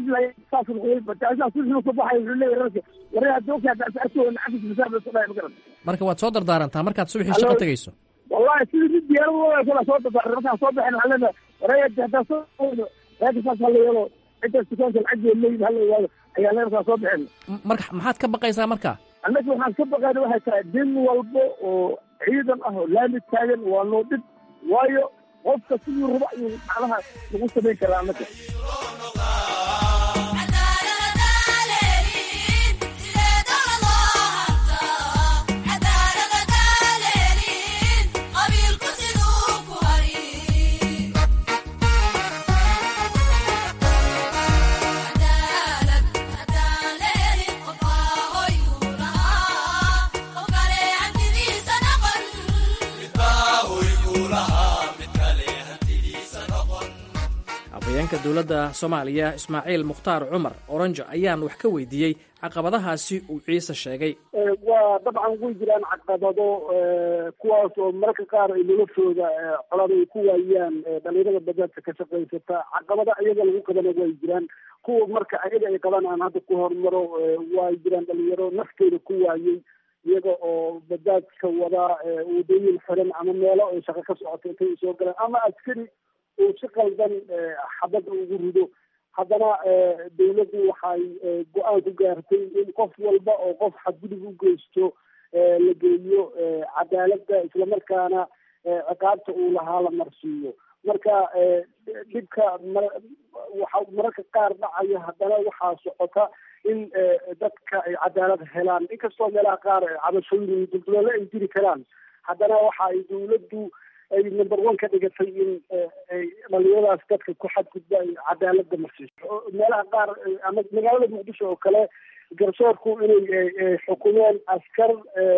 marka waad soo dardaarantaa markaad subaxii shaqo tegayso wallahi sidii mid diyaarad kala soo dardaaran markaan soo baxen waxaan leenahay wareega hadaa soo reerka saas hala yeelo intaas dukaanka lacaggeed leeyihin hala ogaado ayaa lee markaan soo baxen marka maxaad ka baqaysaa marka annaga waxaan ka baqayna waxay tahay din walba oo ciidan ah oo laami taagan waa noo dhib waayo qofka sidii raba ayuu macnaha lagu samayn karaa annaga afhayeenka dowladda soomaaliya ismaaciil mukhtaar cumar oranjo ayaan wax ka weydiiyey caqabadahaasi uu ciise sheegay waa dabcan way jiraan caqabado kuwaas oo mararka qaar ay noloshooda colada ay ku waayaan dhalinyarada bajaajka ka shaqaysata caqabada iyaga lagu qabana way jiraan kuwa marka ayaga ay qabaan aan hadda ku hormaro way jiraan dhalinyaro nafteeda ku waayey iyaga oo bajaajka wadaa wadooyin xiran ama meelo ay shaqo ka socoto intay soo galaan ama askari uu si qaldan xabadda ugu rido haddana dawladdu waxay go-aan ku gaartay in qof walba oo qof xadgudub u geysto la geeyo cadaaladda islamarkaana ciqaabta uu lahaa la marsiiyo marka dhibka waxa mararka qaar dhacaya haddana waxaa socota in dadka ay cadaalad helaan inkastoo meelaha qaar cabashooyin iyo dulduleelo ay jiri karaan haddana waxa ay dawladdu ay number one ka dhigatay in dhalinyaradaas dadka ku xadgudba ay cadaaladda marsiiso meelaha qaar ama magaalada muqdisho oo kale garsoorku inay xukumeen askar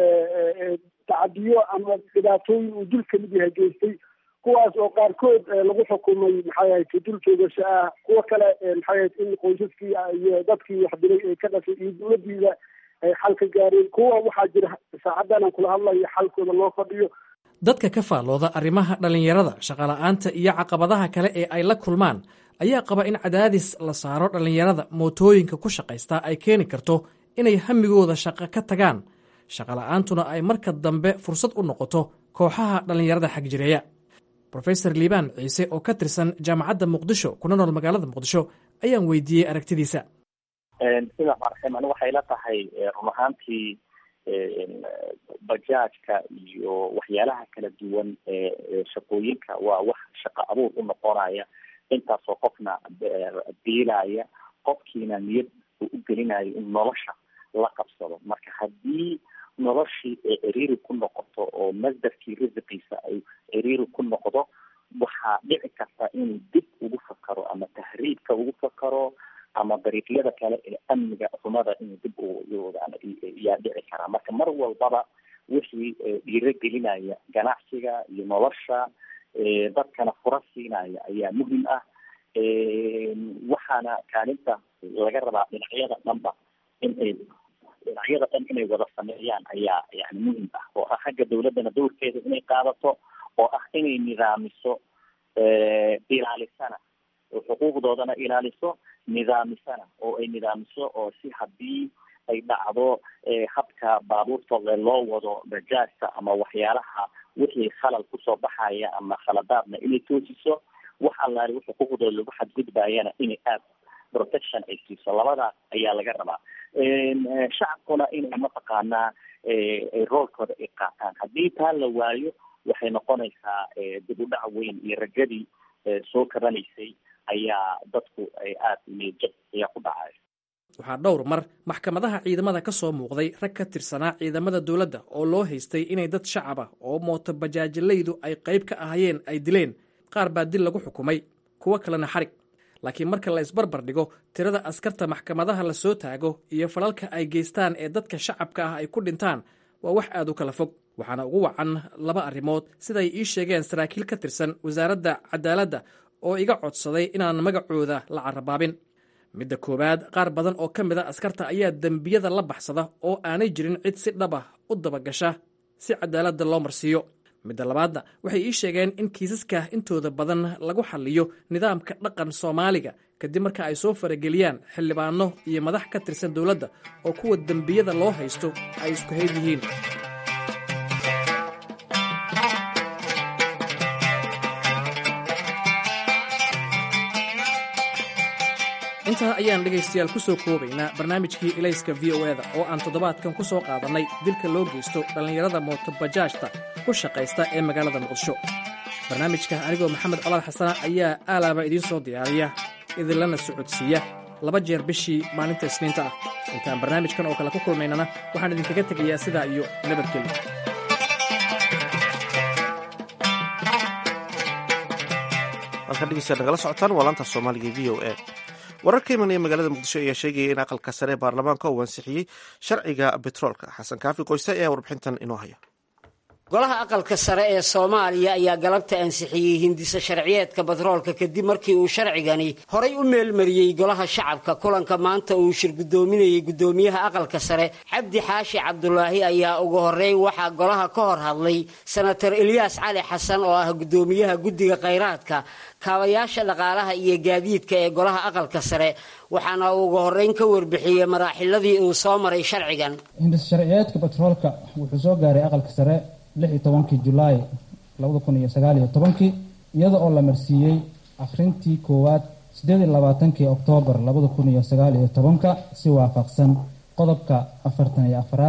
tacadiyo ama dhibaatooyin uu dul kamid yahay geystay kuwaas oo qaarkood lagu xukumay maxay ahayd dul joogasho ah kuwo kale maxay ahayd in qoysaskii iyo dadkii wax dilay ay ka dhashay iyo dawladdiida ay xal ka gaareen kuwa waxaa jira saacaddan aan kula hadlayo xalkooda loo fadhiyo dadka ka faallooda arrimaha dhallinyarada shaqola'aanta iyo caqabadaha kale ee ay la kulmaan ayaa qaba in cadaadis la saaro dhallinyarada mootooyinka ku shaqaysta ay keeni karto inay hamigooda shaqo ka tagaan shaqola'aantuna ay marka dambe fursad u noqoto kooxaha dhallinyarada xagjireeya rofeor liibaan ciise oo ka tirsan jaamacadda muqdisho kuna nool magaalada muqdisho ayaan weydiiyey aragtidiisa sida marxim ani waxay la tahay run ahaantii bajaajka iyo waxyaalaha kala duwan ee shaqooyinka waa wax shaqo abuur u noqonaya intaasoo qofna biilaya qofkiina niyad uu u gelinayo in nolosha la qabsado marka haddii noloshii ee ciriiri ku noqoto oo masdarkii risiqiisa ay ciriiri ku noqdo waxaa dhici karta inuu dib ugu fakaro ama tahriibka ugu fakaro ama dariiqyada kale ee amniga xumada inuu dib yaa dhici karaa marka mar walbaba wixii dhiiro gelinaya ganacsiga iyo nolosha dadkana fura siinaya ayaa muhim ah waxaana kaalinta laga rabaa dhinacyada dhanba in ay dhinacyada dhan inay wada sameeyaan ayaa yani muhim ah oo ah xagga dawladdana dowrkeeda inay qaadato oo ah inay nidaamiso ilaalisana oo xuquuqdoodana ilaaliso nidaamisana oo ay nidaamiso oo si haddii ay dhacdo habka baabuurtooda loo wado bajaajka ama waxyaalaha wixii khalal kusoo baxaya ama khaladaadna inay toosiso wax allaale wixii xuquuqdooda lagu xadgudbayana inay aad protection ay siiso labadaas ayaa laga rabaa shacabkuna inay mataqaanaa roolkooda ay qaataan haddii taa la waayo waxay noqonaysaa dib u dhac weyn iyo rajadii soo kabanaysay ayaa dadku ay aada niyadjab ayaa ku dhacay waxaa dhowr mar maxkamadaha ciidamada ka soo muuqday rag ka tirsanaa ciidamada dowladda oo loo haystay inay dad shacab ah oo mooto bajaajilaydu ay qayb ka ahayeen ay dileen qaar baa dil lagu xukumay kuwo kalena xarig laakiin marka la isbarbar dhigo tirada askarta maxkamadaha la soo taago iyo falalka ay geystaan ee dadka shacabka ah ay ku dhintaan waa wax aad u kala fog waxaana ugu wacan laba arrimood siday ii sheegeen saraakiil ka tirsan wasaaradda cadaaladda oo iga codsaday inaan magacooda la carabaabin midda koowaad qaar badan oo ka mid a askarta ayaa dembiyada la baxsada oo aanay jirin cid si dhab ah u dabagasha si cadaaladda loo marsiiyo midda labaadna waxay ii sheegeen in kiisaska intooda badan lagu xalliyo nidaamka dhaqan soomaaliga kadib marka ay soo farageliyaan xildhibaano iyo madax ka tirsan dowladda oo kuwa dembiyada loo haysto ay isku hayd yihiin intaa ayaan dhegaystayaal ku soo koobaynaa barnaamijkii ilayska v o eda oo aan toddobaadkan ku soo qaadannay dilka loo geysto dhallinyarada mootobajaajta ku shaqaysta ee magaalada muqdisho barnaamijka anigoo maxamed colaad xasana ayaa aalaaba idiin soo diyaariya idinlana socodsiiya laba jeer bishii maalinta isniinta ah intaan barnaamijkan oo kale ku kulmaynana waxaan idinkaga tegayaa sidaa iyo nabadgelyo halkan dhegeystayaal nagala socotaan waa laanta soomaaliga v o a warar ka imanaya magaalada muqdisho ayaa sheegaya in aqalka sare ee baarlamaanka uu ansixiyey sharciga betroolka xasan kaafi qoyse ayaa warbixintan inoo haya golaha aqalka sare ee soomaaliya ayaa galabta ansixiyey hindisa sharciyeedka batroolka kadib markii uu sharcigani horay u meelmariyey golaha shacabka kulanka maanta uu shir guddoominayey guddoomiyaha aqalka sare cabdi xaashi cabdulaahi ayaa ugu horreyn waxaa golaha ka hor hadlay senator elyaas cali xasan oo ah guddoomiyaha guddiga khayraadka kaabayaasha dhaqaalaha iyo gaadiidka ee golaha aqalka sare waxaana uu ugu horreyn ka warbixiyey maraaxiladii uu soo maray sharcigan hindis sharciyeedka batroolka wuxuu soo gaaray aqalka sare lix iyo tobankii julaay labada kun iyo sagaal iyo tobankii iyada oo la marsiiyey akhrintii koowaad siddeed iyo labaatankii oktoobar labada kun iyo sagaal iyo tobanka si waafaqsan qodobka afartan iyo afaraad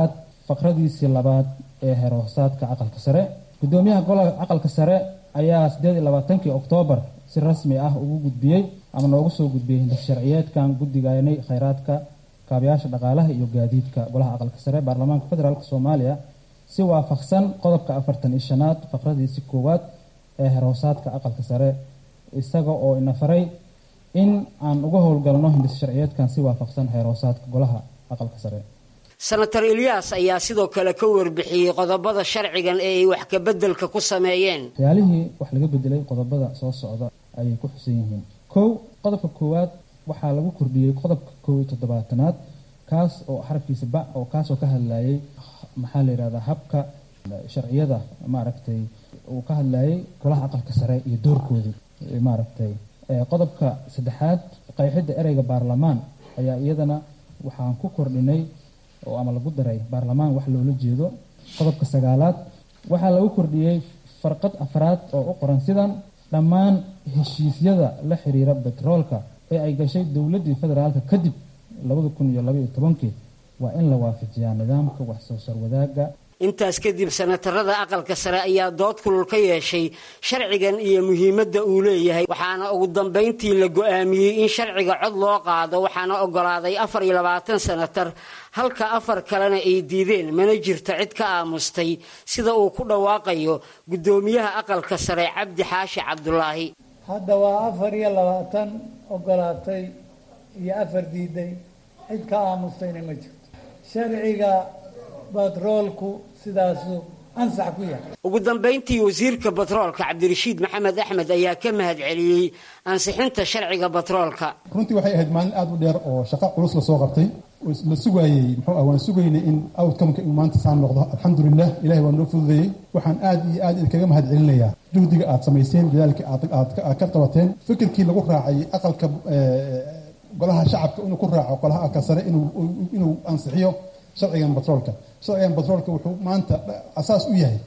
faqradiisii labaad ee heerhoosaadka aqalka sare gudoomiyaha golaha aqalka sare ayaa sideed iyo labaatankii oktoobar si rasmi ah ugu gudbiyey ama noogu soo gudbiyey hindis sharciyeedkan guddigaanay kheyraadka kaabayaasha dhaqaalaha iyo gaadiidka golaha aqalka sare baarlamaanka federaalk soomaaliya si waafaqsan qodobka afartan iyo shanaad faqradiisii koowaad ee heerhoosaadka aqalka sare isaga oo ina faray in aan uga howlgalno hindis sharciyeedkan si waafaqsan heerhoosaadka golaha aqalka sare senator ilyaas ayaa sidoo kale ka warbixiyey qodobada sharcigan ee ay wax kabeddelka ku sameeyeen waxyaalihii wax laga bedelay qodobada soo socda ayay ku xusan yihiin kow qodobka koowaad waxaa lagu kordhiyey qodobka kow iyo toddobaatanaad kaas oo xarafkiisa ba oo kaasoo ka hadlayay maxaa la yidhahdaa habka sharciyada maaragtay uu ka hadlayay golaha aqalka sare iyo doorkoodii maaragtay qodobka saddexaad qeexidda ereyga baarlamaan ayaa iyadana waxaan ku kordhinay oo ama lagu daray baarlamaan wax loola jeedo qodobka sagaalaad waxaa lagu kordhiyey farqad afraad oo u qoran sidan dhammaan heshiisyada la xiriira betroolka ee ay gashay dowladdii federaalka kadib labada kun iyo labaiyo tobankii waa in la waafajiyaa nidaamka wax soo saar wadaagga intaas kadib senatarada aqalka sare ayaa dood kulul ka yeeshay sharcigan iyo muhiimadda uu leeyahay waxaana ugu dambayntii la go-aamiyey in sharciga cod loo qaado waxaana ogolaaday afar iyo labaatan senatar halka afar kalena ay diideen mana jirto cid ka aamustay sida uu ku dhawaaqayo guddoomiyaha aqalka sare cabdi xaashi cabdulaahi hadda waa afar iyo labaatan ogolaatay iyo afar diiday cid ka aamustayna ma jirto sharciga batroolku sidaasu ansax ku yahay ugu dambayntii wasiirka batroolka cabdirashiid maxamed axmed ayaa ka mahad celiyey ansixinta sharciga batroolka runtii waxay ahayd maalin aada u dheer oo shaqo culus la soo qabtay la sugaayey muxuu ah waan sugaynay in outcomeka uu maanta saan noqdo alxamdulilah ilahay waa noo fududeeyey waxaan aad iyo aad idinkaga mahad celinayaa juhdiga aad samayseen dadaalkii aad ka qabateen fikirkii lagu raacay aqalka golaha shacabka inuu ku raaco golaha aqalka sare inuu ansixiyo sharcigan batroolka sharcigan batroolka wuxuu maanta asaas u yahay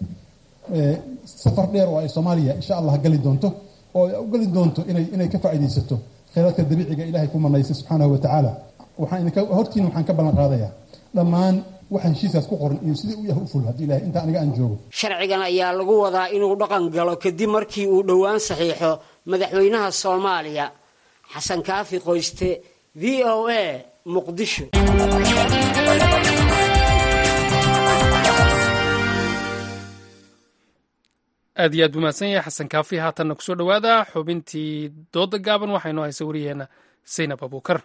safar dheer oo ay soomaaliya insha allah gali doonto oo ay u gali doonto inay inay ka faa'iidaysato kheyraadka dabiiciga ilahay ku manaysay subxaanahu wa tacaala waxaan idinka hortiina waxaan ka ballan qaadayaa dhammaan waxa heshiiskaas ku qoran iyo sidii u yahay u ful haddii ilahay inta aniga aan joogo sharcigan ayaa lagu wadaa inuu dhaqan galo kadib markii uu dhowaan saxiixo madaxweynaha soomaaliya xasan kaafi qoyste v o a muqdisho aad iyo aad buu mahadsan yahay xasan kaafi haatanna kusoo dhowaada xubintii dooda gaaban waxaynoo haysa wariyeenna saynab abuukar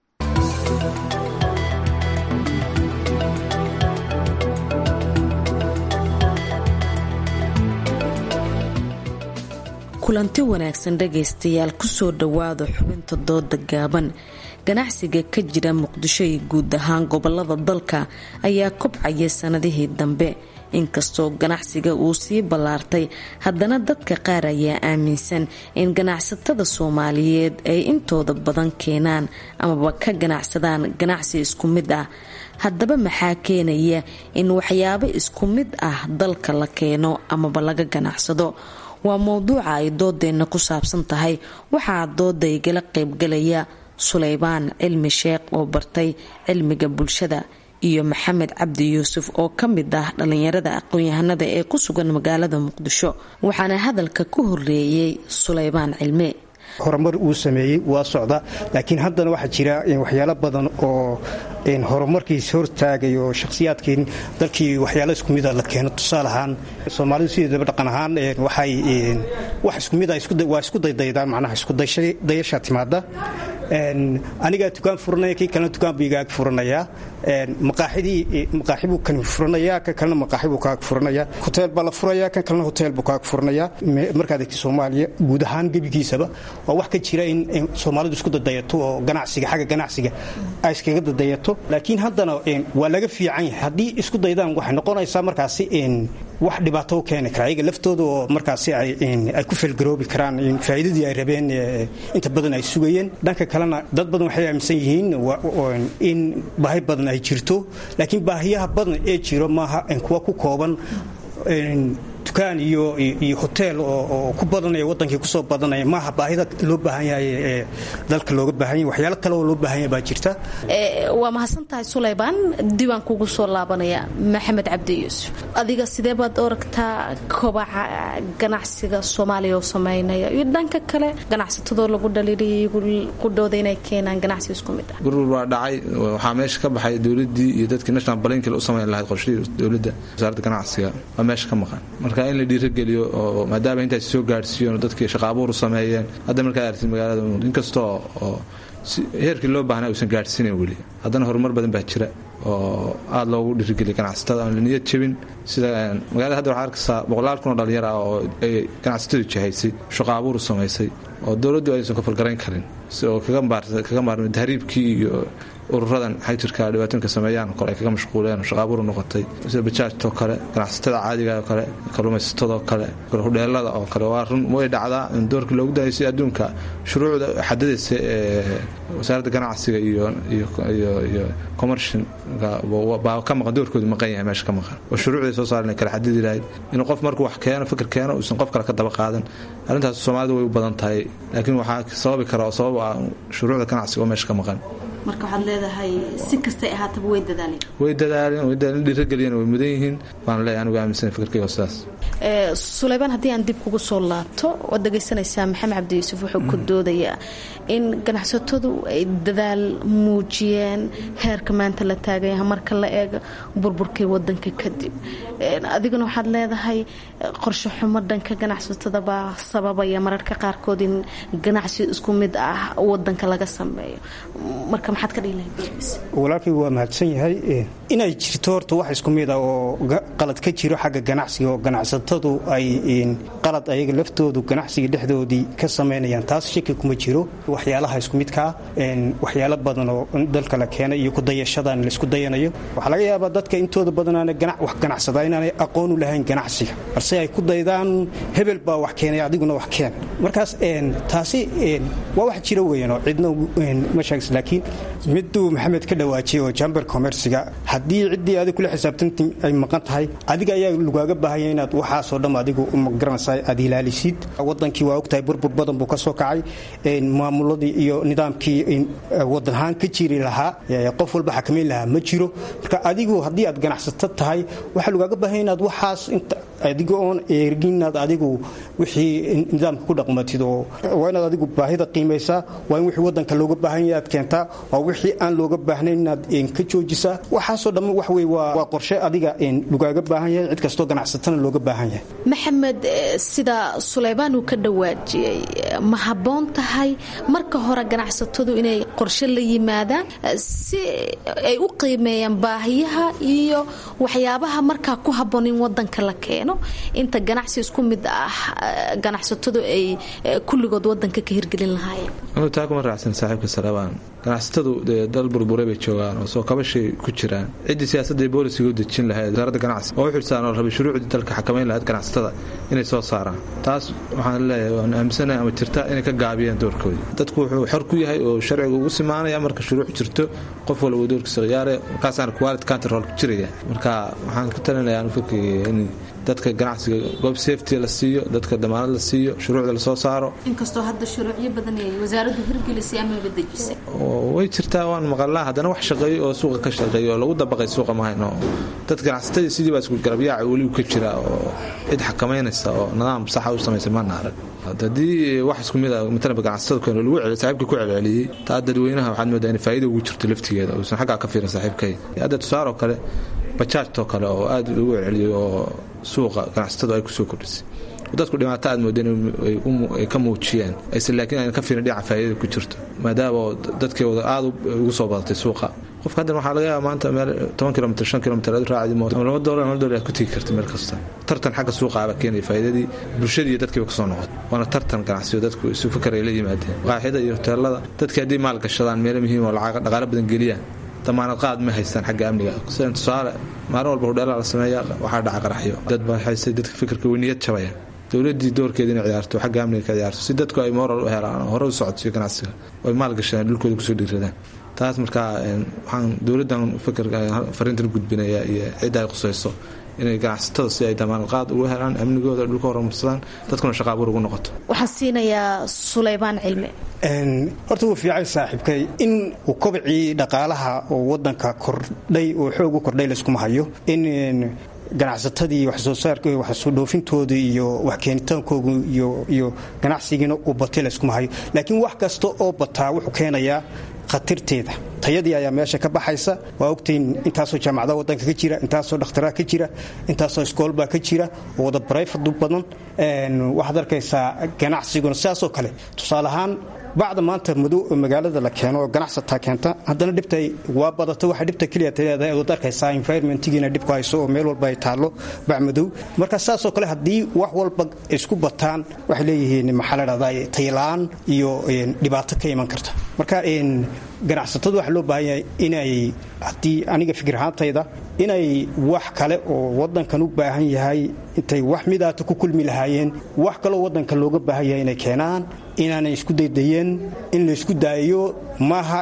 kulanti wanaagsan dhagaystayaal kusoo dhowaada xubinta dooda gaaban ganacsiga ka jira muqdisho iyo guud ahaan gobolada dalka ayaa kobcaya sanadihii dambe inkastoo ganacsiga uu sii ballaartay haddana dadka qaar ayaa aaminsan in ganacsatada soomaaliyeed ay intooda badan keenaan amaba ka ganacsadaan ganacsi isku mid ah haddaba maxaa keenaya in waxyaabo isku mid ah dalka la keeno amaba laga ganacsado waa mowduuca ay doodeenna ku saabsan tahay waxaa dooda igala qaybgalaya suleybaan cilmi sheekh oo bartay cilmiga bulshada iyo maxamed cabdi yuusuf oo ka mid ah dhallinyarada aqoon-yahanada ee ku sugan magaalada muqdisho waxaana hadalka ku horeeyey suleybaan cilme horumar uu sameeyey waa socda laakiin haddana waxaa jira waxyaalo badan oo horumarkiis hortaagay oo shakhsiyaadkii dalkii waxyaalo isku mida la keeno tusaale ahaan soomaalidu sideedaba dhaqan ahaan waxay wax isku mida waa isku daydaydaa macnaha iskudayasha timaada anigaa dukaan furanaya kii kalena dukaan buu igaag furanayaa maqaaxidii maqaaxi buu kan furanayaa kan kalena maqaaxi buu kaag furanayaa hoteel baa la furayaa kan kalena hoteel buu kaag furanayaa markaad egti soomaaliya guud ahaan gebigiisaba waa wax ka jira in soomaalidu isku dadayato oo ganacsiga xagga ganacsiga ay iskaga dadayato laakiin haddana waa laga fiican yahay haddii isku daydaan waxay noqonaysaa markaasi wax dhibaato u keeni kara ayaga laftooda oo markaasi ay ku felgaroobi karaan faa'iidadii ay rabeen inta badan ay sugayeen dhanka kalena dad badan waxay aaminsan yihiin in baahi badan ay jirto laakiin baahiyaha badan ee jiro maaha kuwa ku kooban dukaan iyo iyo hoteel oo ku badanaya wadankii kusoo badanaya maaha baahida loo baahan yahay ee dalka looga baahan yahay waxyaalo kale oo loo baahan yahay baa jirta waa mahadsan tahay sulaymaan diiwaan kugu soo laabanaya maxamed cabdi yuusuf adiga sidee baad oragtaa kobaca ganacsiga soomaaliya oo sameynaya iyo dhanka kale ganacsatadoo lagu dhaliiliyay qudhooda inay keenaan ganacsi isku mid ah gurur waa dhacay waxaa meesha ka baxay dowladii iyo dadkii national balankil u samayn lahayd qorshihii dowladda wasaaradda ganacsiga waa meesha ka maqan marka in la dhiirageliyo oo maadaama intaas soo gaadhsiiyon dadkii shaqa abuur u sameeyeen hadda markaa artid magaalada inkastoo oo heerkii loo baahnaa uusan gaadhsiinayn weli haddana horumar badan baa jira oo aada loogu dhiirigeliya ganacsatada aan la niyad jebin sida magaalada hadda waxaa arkaysaa boqolaal kun oo dhalinyar ah oo ay ganacsatadu jahaysay shaqa abuur u samaysay oo dowladdu aysan ka falgarayn karin oo kaga maarmay tahriibkii iyo ururadan xajirka dhibaatooyinka sameeyaan kole ay kaga mashquuleen shaqaabuur noqotay sida bajaajtoo kale ganacsatada caadiga oo kale kalluumaysatadoo kale hudheelada oo kale waa run way dhacdaa in doorkii loogu dahaysay adduunka shuruucda xadadaysa ee wasaaradda ganacsiga iyo iyo commercial baa ka maqan doorkoodu maqan yahay meesha ka maqan oo shuruucday soo saaren kala xadidi lahayd inuu qof markuu wax keeno fikir keeno uusan qof kale ka daba qaadan arrintaas soomaalida way u badan tahay laakiin waxaa sababi kara oo sabab ah shuruucda ganacsiga oo meesha ka maqan marka waxaad leedahay si kastay ahaataba way dadaaleen way dadaaleen way dadaaleen dhiirageliyeen way mudan yihiin waan leeyahay anigu aaminsan fikirkayga sidaas sulaymaan haddii aan dib kugu soo laabto waad dhegaysanaysaa maxamed cabdi yuusuf wuxuu ku doodayaa in ganacsatadu ay dadaal muujiyeen heerka maanta la taaganya marka la eega burburkii wadanka kadib adiguna waxaad leedahay qorshe xumo dhanka ganacsatada baa sababaya mararka qaarkood in ganacsi isku mid ah wadanka laga sameeyo marka maxaad ka dhihi lahayd walaalkay waa mahadsan yahay inay jirto horta wax isku mid ah oo qalad ka jiro xagga ganacsiga oo ganacsatadu ay qalad ayaga laftoodu ganacsiga dhexdoodii ka samaynayaan taas shaki kuma jiro waxyaalaha isku midkaa waxyaalo badan oo dalka la keenay iyo kudayashadan laisku dayanayo waxaa laga yaabaa dadka intooda badanaana wax ganacsada inaanay aqoon u lahayn ganacsiga balse ay ku daydaan hebel baa wax keenay adiguna wax keen markaas taasi waa wax jiro weyan oo cidna ma sheegis laakiin miduu maxamed ka dhawaajiyay oo jamber commerciga haddii ciddii adig kula xisaabtanti ay maqan tahay adiga ayaa lagaaga baahanya inaad waxaasoo dhan adigu magaranaysa aad ilaalisid wadankii waa ogtahay burbur badan buu ka soo kacay maamuladii iyo nidaamkii wadan ahaan ka jiri lahaa qof walba xakamayn lahaa ma jiro marka adigu haddii aad ganacsato tahay waxaa lagaaga baahanya inaad waxaas adiga oon eegin inaad adigu wixii nidaamka ku dhaqmatid oo waa inaad adigu baahida qiimaysaa waa in wixii wadanka looga baahan yahay aad keentaa waa wixii aan looga baahnayn inaad ka joojisaa waxaasoo dhamma wax wey waa qorshe adiga lagaaga baahan yahay cid kastoo ganacsatana looga baahan yahay maxamed sida sulaymaan uu ka dhawaajiyey ma habboon tahay marka hore ganacsatadu inay qorshe la yimaadaan si ay u qiimeeyaan baahiyaha iyo waxyaabaha markaa ku habboon in wadanka la keeno inta ganacsi isku mid ah ganacsatadu ay kulligood wadanka ka hirgelin lahaayeen taa kuma raacsan saaxiibka salabaan ganacsatadu dee dal burburay bay joogaan oo soo kabashay ku jiraan ciddii siyaasadda ee boolisiga u dejin lahayd wasaaradda ganacsi oo u xilsaan oo rabay shuruucdii dalka xakamayn lahayd ganacsatada inay soo saaraan taas waxaan leeyahay waan aaminsanahay ama jirta inay ka gaabiyeen doorkoodii dadku wuxuu xor ku yahay oo sharciga ugu simaanaya marka shuruuc jirto qof walba doorkiisa khiyaare markaasaana quality control ku jiraya marka waxaan ka talinayaa anu fikriga in dadka ganacsiga goob safety la siiyo dadka damaanad la siiyo shuruucda lasoo saaro inkastoo hadda shuruucyo badan ay wasaaraddu hirgelisay amaba dejisay way jirtaa waan maqalnaa haddana wax shaqeeyo oo suuqa ka shaqeeyo oo lagu dabaqay suuqa ma hayno dad ganacsatadii sidii baa isku garabyaaca weligu ka jira oo cid xakamaynaysa oo nidaam saxa u samaysay mana arag haddii wax isku mid ah matalaba ganacsatada keeno lagu celiyo saaxiibka ku celceliyey taa dadweynaha waxaad moodaa in faa'iida ugu jirto laftigeeda uusan xaggaa ka fiirin saaxiibkay hadda tusaaroo kale bajaajtoo kale oo aad lagu celceliyey oo suuqa ganacsatadu ay kusoo kordhisay dadku dhibaato aad moodeen ay ka muujiyeen ayse laakiin ayna ka fiirin dhinaca faa'iidada ku jirto maadaama dadkeeda aad ugu soo badatay suuqa qofka haddan waxaa laga yaaba maanta meel toban kilomitr shan kilomitr aad raacdi mooto ama laba doolar hal doolar aad ku tegi karta meel kasta tartan xagga suuqa aba keenaya faa'iidadii bulshadii iyo dadkiiba kasoo noqotay waana tartan ganacsiyo dadku isu fikar ay la yimaadeen qaaxida iyo hoteelada dadkii haddii maal gashadaan meelo muhiim oo lacag dhaqaalo badan geliyaan damaanad qaad ma haystaan xagga amniga sidan tusaale maalin walba hudheelaa la sameeya waxaa dhaca qaraxyo dad baa haystay dadka fikirka weyniyad jabaya dowladii doorkeeda inay ciyaarto xagga amniga ka ciyaarto si dadku ay moral u helaan hore u socodsiyo ganacsiga oy maal gashadaan dhulkooda kusoo dhiiradaan taas markaa waxaan dowladdan fikir fariintan gudbinaya iyo cidda ay qusayso inay ganacsatada si ay damaanadqaad ugu helaan amnigooda dhulka horumarsadaan dadkuna shaqa abuur ugu noqoto waxaan siinayaa sulaymaan cilmi horta wuu fiican saaxiibkay in uu kobcii dhaqaalaha oo wadanka kordhay oo xoog u kordhay layskuma hayo in ganacsatadii waxsoo saarka waxsoo dhoofintoodii iyo wax keenitaankoogu iyo ganacsigiina uu batay layskuma hayo laakiin wax kasta oo bataa wuxuu keenayaa khatarteeda tayadii ayaa meesha ka baxaysa waa ogtiin intaasoo jaamacada wadanka ka jira intaasoo dhakhtaraa ka jira intaasoo iskoolbaa ka jira oo wada barayfadu badan waxaad arkaysaa ganacsiguna sidaasoo kale tusaale ahaan bacda maanta madow oo magaalada la keeno oo ganacsataa keenta haddana dhibta waa badata waxa dhibta keliya taleedahay ood arkaysaa environmentigiina dhibku hayso oo meel walba ay taallo bac madow marka saasoo kale haddii wax walba isku bataan waxay leeyihiin maxaa la dhahdaa taylaan iyo dhibaato ka iman karta marka ganacsatadu waxaa loo baahan yahay inay haddii aniga fikir ahaantayda inay wax kale oo wadankan u baahan yahay intay wax midaata ku kulmi lahaayeen wax kaloo wadanka looga baahan yahay inay keenaan inaanay isku daydayeen in la isku daayo maaha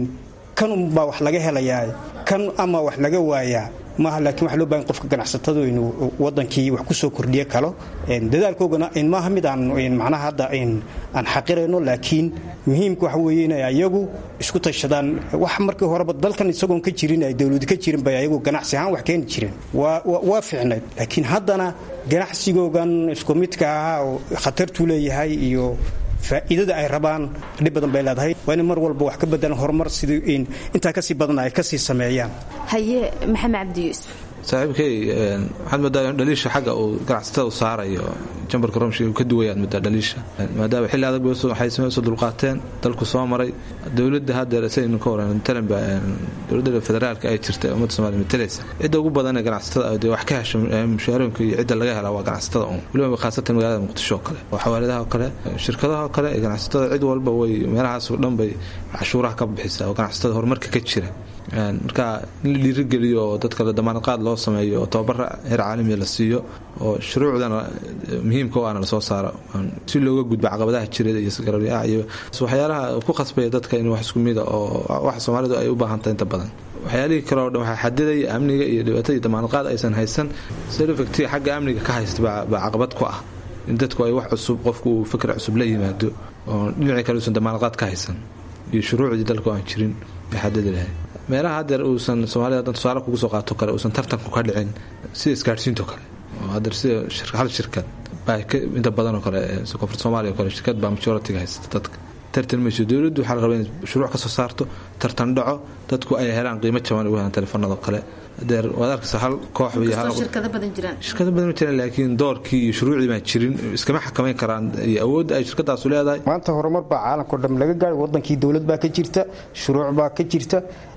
kan unbaa wax laga helayaa kan ama wax laga waayaa maaha laakiin waxa loo bahan qofka ganacsatadu inuu wadankii wax ku soo kordhiye kalo dadaalkoogana maaha mid aan macnaha hadda aan xaqirayno laakiin muhiimka waxa weeye inay ayagu isku tashadaan wax markii horeba dalkan isagoon ka jirin ay dowladu ka jirin bay ayagu ganacsi ahaan wax keeni jireen waa fiicnayd laakiin haddana ganacsigoogan isku midka ahaa oo khatartuu leeyahay iyo faa'iidada ay rabaan dhib badan bay leedahay waa inay mar walba wax ka bedelan horumar sidii intaa kasii badan ay kasii sameeyaan haye maxamed cabdi yuusuf saaxiibkay waxaad moodaa dhaliisha xagga uu ganacsatada u saarayo jambarka romshi uu ka duwayaad moodaa dhaliisha maadaama xilli adag waxay sameysoo dulqaateen dalku soo maray dowladda haddeer saynu ka waran matalanba dowladda federaalka ay jirta ummadda somaaliya matalaysa cidda ugu badan ee ganacsatada dee wax ka hesho mushaarooyinka iyo cidda laga helaa waa ganacsatada un weliba khaasatan magaalada muqdisho oo kale oo xawaaladaha oo kale shirkadaha oo kale ee ganacsatada cid walba way meelahaas oo dhan bay cashuuraha ka bixisaa oo ganacsatada horumarka ka jira marka in la dhiirigeliyo oo dadka la damaanadqaad loo sameeyo oo tababara heer caalamiya la siiyo oo shuruucdana muhiimka o ana lasoo saaro si looga gudbo caqabadaha jireed iyo sgarabyaha iyo waxyaalaha ku khasbaya dadka in wax isku mida oo wax soomaalidu ay u baahantahay inta badan waxyaalihii kale oo dhan waxaa xadidaya amniga iyo dhibaatada iyo damaanadqaad aysan haysan selofacti xagga amniga ka haysta baa caqabad ku ah in dadku ay wax cusub qofku uu fikra cusub la yimaado oo dhinacii kale uusan damaanadqaad ka haysan iyo shuruucdii dalku aan jirin bay xadidi lahayd meelaha haddeer uusan soomaalida hadan tusaale kugu soo qaato kale uusan tartanku ka dhicin sida isgaadhsiinto kale oo haddeer sida hal shirkad baa inta badan oo kale koonfurta soomaaliya o kale shirkad baa majoritiga haysta dadka tartan mayso dowladdu waxaa la rabaa inay shuruuc ka soo saarto tartan dhaco dadku ay helaan qiimo jaban ugu helaan telefoonada kale adeer waad arkaysa hal koox shirkado badan jiraan shirkado badan ma jiraan laakiin doorkii iyo shuruucdii baan jirin iskama xakamayn karaan iyo awoodda ay shirkadaasu leedahay maanta horumar baa caalamkao dham laga gaadhay wadankii dowlad baa ka jirta shuruuc baa ka jirta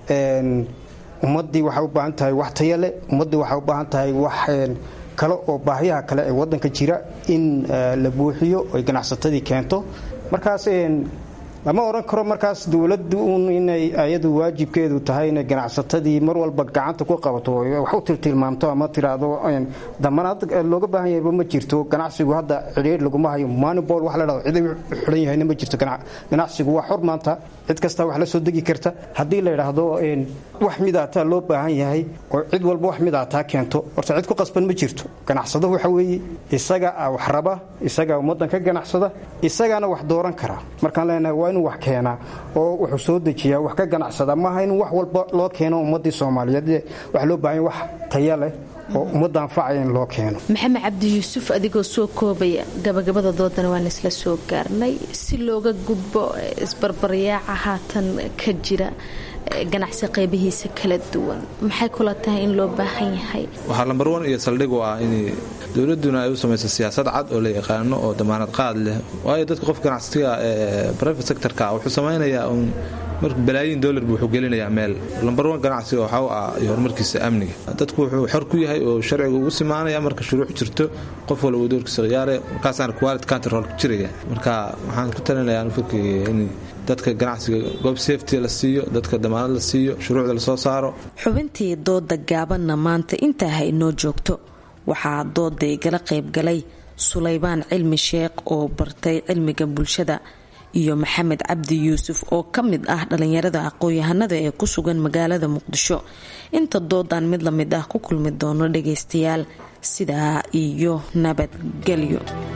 ummaddii waxay u baahan tahay wax taya leh ummaddii waxay u baahan tahay wax kale oo baahiyaha kale ee wadanka jira in la buuxiyo oy ganacsatadii keento markaas lama odhan karo markaas dowladdu un inay ayadu waajibkeedu tahay inay ganacsatadii mar walba gacanta ku qabato wax u tiltilmaamto ama tiraahdo damanaad looga baahan yahayba ma jirto ganacsigu hadda cidhiir laguma hayo manibol wax la dhahdo cid xidhan yahayna ma jirto ganacsigu waa xor maanta cid kasta wax la soo degi karta haddii la yidhaahdo wax midaataa loo baahan yahay oo cid walba wax midaataa keento horta cid ku qasban ma jirto ganacsado waxa weeye isaga wax raba isagaa ummaddan ka ganacsada isagaana wax dooran kara markaan leenahay waa inuu wax keenaa oo wuxuu soo dejiyaa wax ka ganacsada maaha in wax walba loo keeno ummaddii soomaaliyeed waxa loo baahan wax taya leh oo ummadda anfacaya in loo keeno maxamed cabdi yuusuf adigoo soo koobaya gabagabada doodana waan isla soo gaarnay si looga gudbo isbarbaryaaca haatan ka jira ganacsi qaybihiisa kala duwan maxay kula tahay in loo baahan yahay waxaa lambar wan iyo saldhig u ah in dowladuna ay u samayso siyaasad cad oo la yaqaano oo damaanad qaad leh waayo dadka qof ganacsiga ee private sectorka wuxuu samaynayaa un mar balaayiin dollar buu wuxuu gelinayaa meel lambar wan ganacsiga waxaa u ah iyo horumarkiisa amniga dadku wuxuu xor ku yahay oo sharciga ugu simaanaya marka shuruuc jirto qof walba doorkiisa khiyaare markaasaana quality control ku jiraya marka waxaan ku talinayaa fikriga in dadka ganacsiga goob safety la siiyo dadka damaanad la siiyo shuruucda lasoo saaro xubintii dooda gaabanna maanta intaa ha inoo joogto waxaa dooda igala qaybgalay sulaybaan cilmi sheekh oo bartay cilmiga bulshada iyo maxamed cabdi yuusuf oo ka mid ah dhalinyarada aqoon-yahanada ee ku sugan magaalada muqdisho inta doodan mid lamid ah ku kulmi doono dhageystayaal sidaa iyo nabadgelyo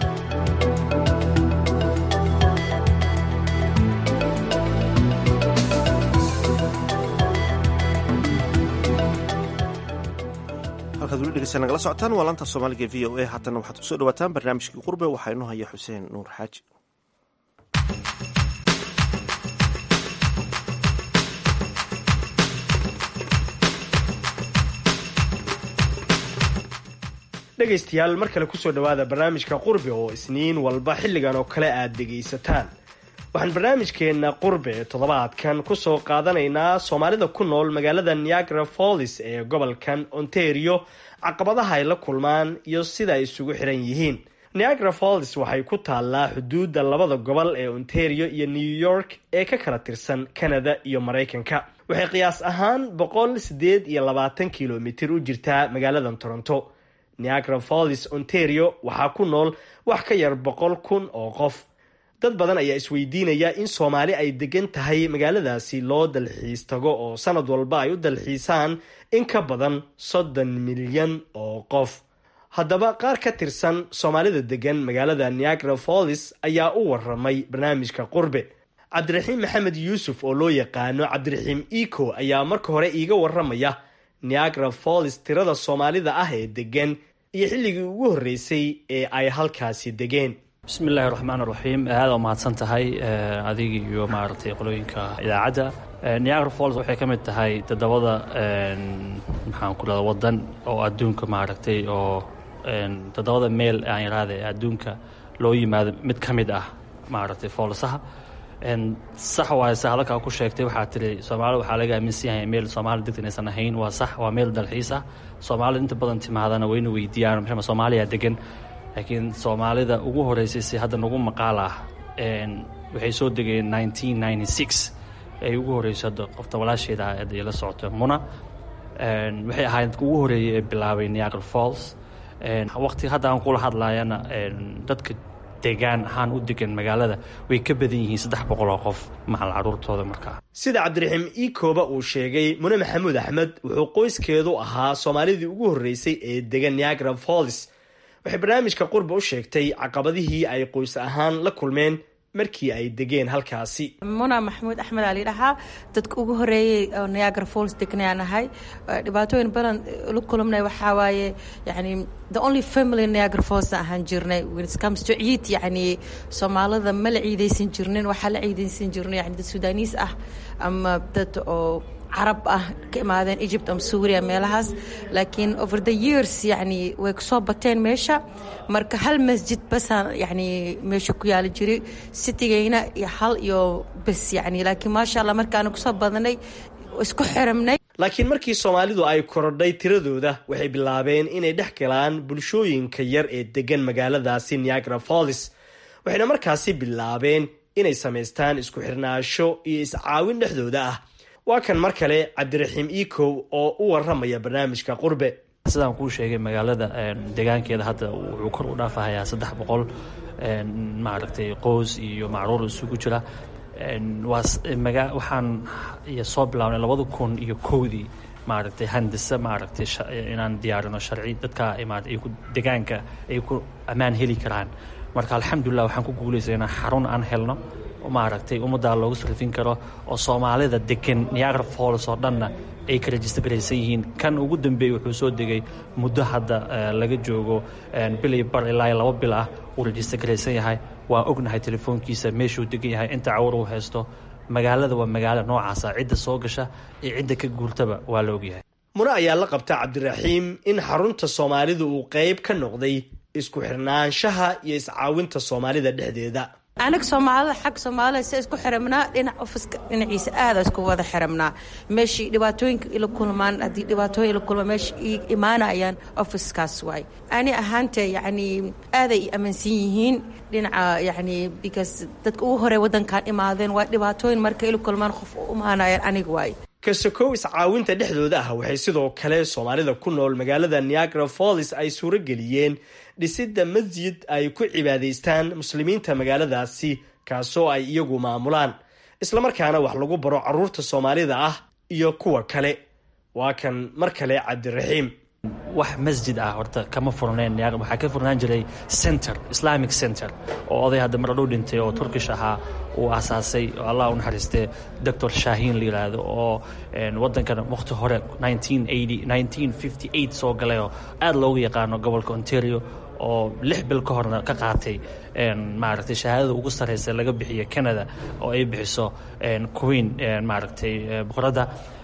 halkaad weli dhegeysta nagala socotaan waa laanta soomaaliga v o a haatana waxaad kusoo dhawaataan barnaamijkii qurbe waxaa inoo haya xuseen nuur xaaji dhegaystayaal mar kale kusoo dhowaada barnaamijka qurbe oo isniin walba xilligan oo kale aad dhegaysataan waxaan barnaamijkeenna qurbe toddobaadkan kusoo qaadanaynaa soomaalida ku nool magaalada niagara follis ee gobolkan ontario caqabadaha ay la kulmaan iyo sida ay isugu xiran yihiin niagara follis waxay ku taallaa xuduudda labada gobol ee ontario iyo new york ee ka kala tirsan canada iyo maraykanka waxay qiyaas ahaan boqol sideed iyo labaatan kilomitir u jirtaa magaaladan toronto niagara follis ontario waxaa ku nool wax ka yar boqol kun oo qof dad badan ayaa isweydiinaya in soomaali ay degan tahay magaaladaasi loo dalxiis tago oo sanad walba ay u dalxiisaan in ka badan soddon milyan oo qof haddaba qaar ka tirsan soomaalida degan magaalada niagara follis ayaa u waramay barnaamijka qurbe cabdiraxiim maxamed yuusuf oo loo yaqaano cabdiraxiim eco ayaa marka hore iiga waramaya niagara follis tirada soomaalida ah ee degan iyo xilligii ugu horreysay ee ay halkaasi degeen bismi illaahi raxmaan raxiim aada u mahadsan tahay adiga iyo maaragtay qolooyinka idaacadda niagara falls waxay ka mid tahay toddobada maxaan ku dhada wadan oo adduunka maaragtay oo toddobada meel aan iraada ee adduunka loo yimaado mid ka mid ah maaragtay foolsaha sax waaye se hadalkaa ku sheegtay waxaa tiri soomaalida waxaa laga aaminsan yahay meel soomaali degta inaysan ahayn waa sax waa meel dalxiis ah soomaalida inta badan timaadana wayna weydiiyaan maxama soomaaliya degan laakiin soomaalida ugu horeysay si hadda nagu maqaal ah waxay soo degeen nineteen ninety six ay ugu horreysay hadda qofta walaasheeda ah hadda la socoto muna waxay ahayd dadka ugu horeeyay ee bilaabay niagara falls waqti hadda aan kula hadlayana dadka degaan ahaan u degan magaalada way ka badan yihiin saddex boqol oo qof macal caruurtooda markaa sida cabdiraxiim iikooba uu sheegay mune maxamuud axmed wuxuu qoyskeedu ahaa soomaalidii ugu horreysay ee degan niagara falls waxay barnaamijka qurba u sheegtay caqabadihii ay qoys ahaan la kulmeen markii ay degeen halkaasi muna maxamuud axmed aa layidhahaa dadka ugu horeeyey oo niagara falls degnayaan ahay dhibaatooyin badan la kulmnay waxaa waaye yani the only family niagara falls ahaan jirnay when it comes to ciid yani soomaalida ma la ciidaysan jirnin waxaa la ciidaysan jirnay yani dad sudaaniis ah ama dad oo carab ah ka imaadeen egypt ama suuriya meelahaas laakiin over the years yani way kusoo bateen meesha marka hal masjid basaan yani meesha ku yaali jiray citigayna iyo hal iyo bes yani laakiin maasha allah markaana kusoo badanay isku xiramnay laakiin markii soomaalidu ay korodhay tiradooda waxay bilaabeen inay dhex galaan bulshooyinka yar ee degan magaaladaasi niagara falls waxayna markaasi bilaabeen inay samaystaan isku xirnaasho iyo iscaawin dhexdooda ah waa kan mar kale cabdiraxiim ecow oo u waramaya barnaamijka qurbe sidaan kuu sheegay magaalada deegaankeeda hadda wuxuu kor u dhaafahayaa saddex boqol maaragtay qoys iyo macruur isugu jira waxaan soo bilaabnay labada kun iyo kowdii maaragtay handise maaragtay inaan diyaarino sharci dadka degaanka ay ku ammaan heli karaan marka alxamdulilah waxaan ku guulaysa inaan xarun aan helno maaragtay ummaddaa loogu sarrifin karo oo soomaalida degan niagara falls oo dhanna ay ka rajistargaraysan yihiin kan ugu dambeeyey wuxuu soo degay muddo hadda laga joogo bilay bar ilaa laba bil ah uu rajistargaraysan yahay waan ognahay telefoonkiisa meeshuu degan yahay inta cawar uu haysto magaalada waa magaalo noocaasa cidda soo gasha iyo cidda ka guurtaba waa la ogyahay mune ayaa la qabta cabdiraxiim in xarunta soomaalida uu qayb ka noqday isku xirnaanshaha iyo iscaawinta soomaalida dhexdeeda anaga soomaalida xagga soomaalida si isku xiramnaa dhinac ofiska dhinaciisa aada isku wada xiramnaa meeshii dhibaatooyinka ila kulmaan haddii dhibaatooyin ila kulmaan meesha imaanayaan ofiskaas waay ani ahaante yacni aaday i aaminsan yihiin dhinaca yacni because dadka ugu horey waddankan imaadeen waa dhibaatooyin marka ila kulmaan qof u imaanayaan aniga waay kasokow iscaawinta dhexdooda ah waxay sidoo kale soomaalida ku nool magaalada niagara falls ay suuro geliyeen dhisidda masjid ay ku cibaadaystaan muslimiinta magaaladaasi kaasoo ay iyagu maamulaan islamarkaana wax lagu baro caruurta soomaalida ah iyo kuwa kale waa kan mar kale cabdiraxiim wax masjid ah horta kama furnayn waxaa ka furnaan jiray center islamic center oo oday hadda mar dhow dhintay oo turkish ahaa uu asaasay oo allah u naxariistee doctor shaahiin la yidhaahdo oo waddankan waqti hore soo galay oo aada loogu yaqaano gobolka ontario oo lix bil ka horna ka qaatay maaragtay shahaadada ugu sarreysa laga bixiyo canada oo ay bixiso queen maaragtay boqoradda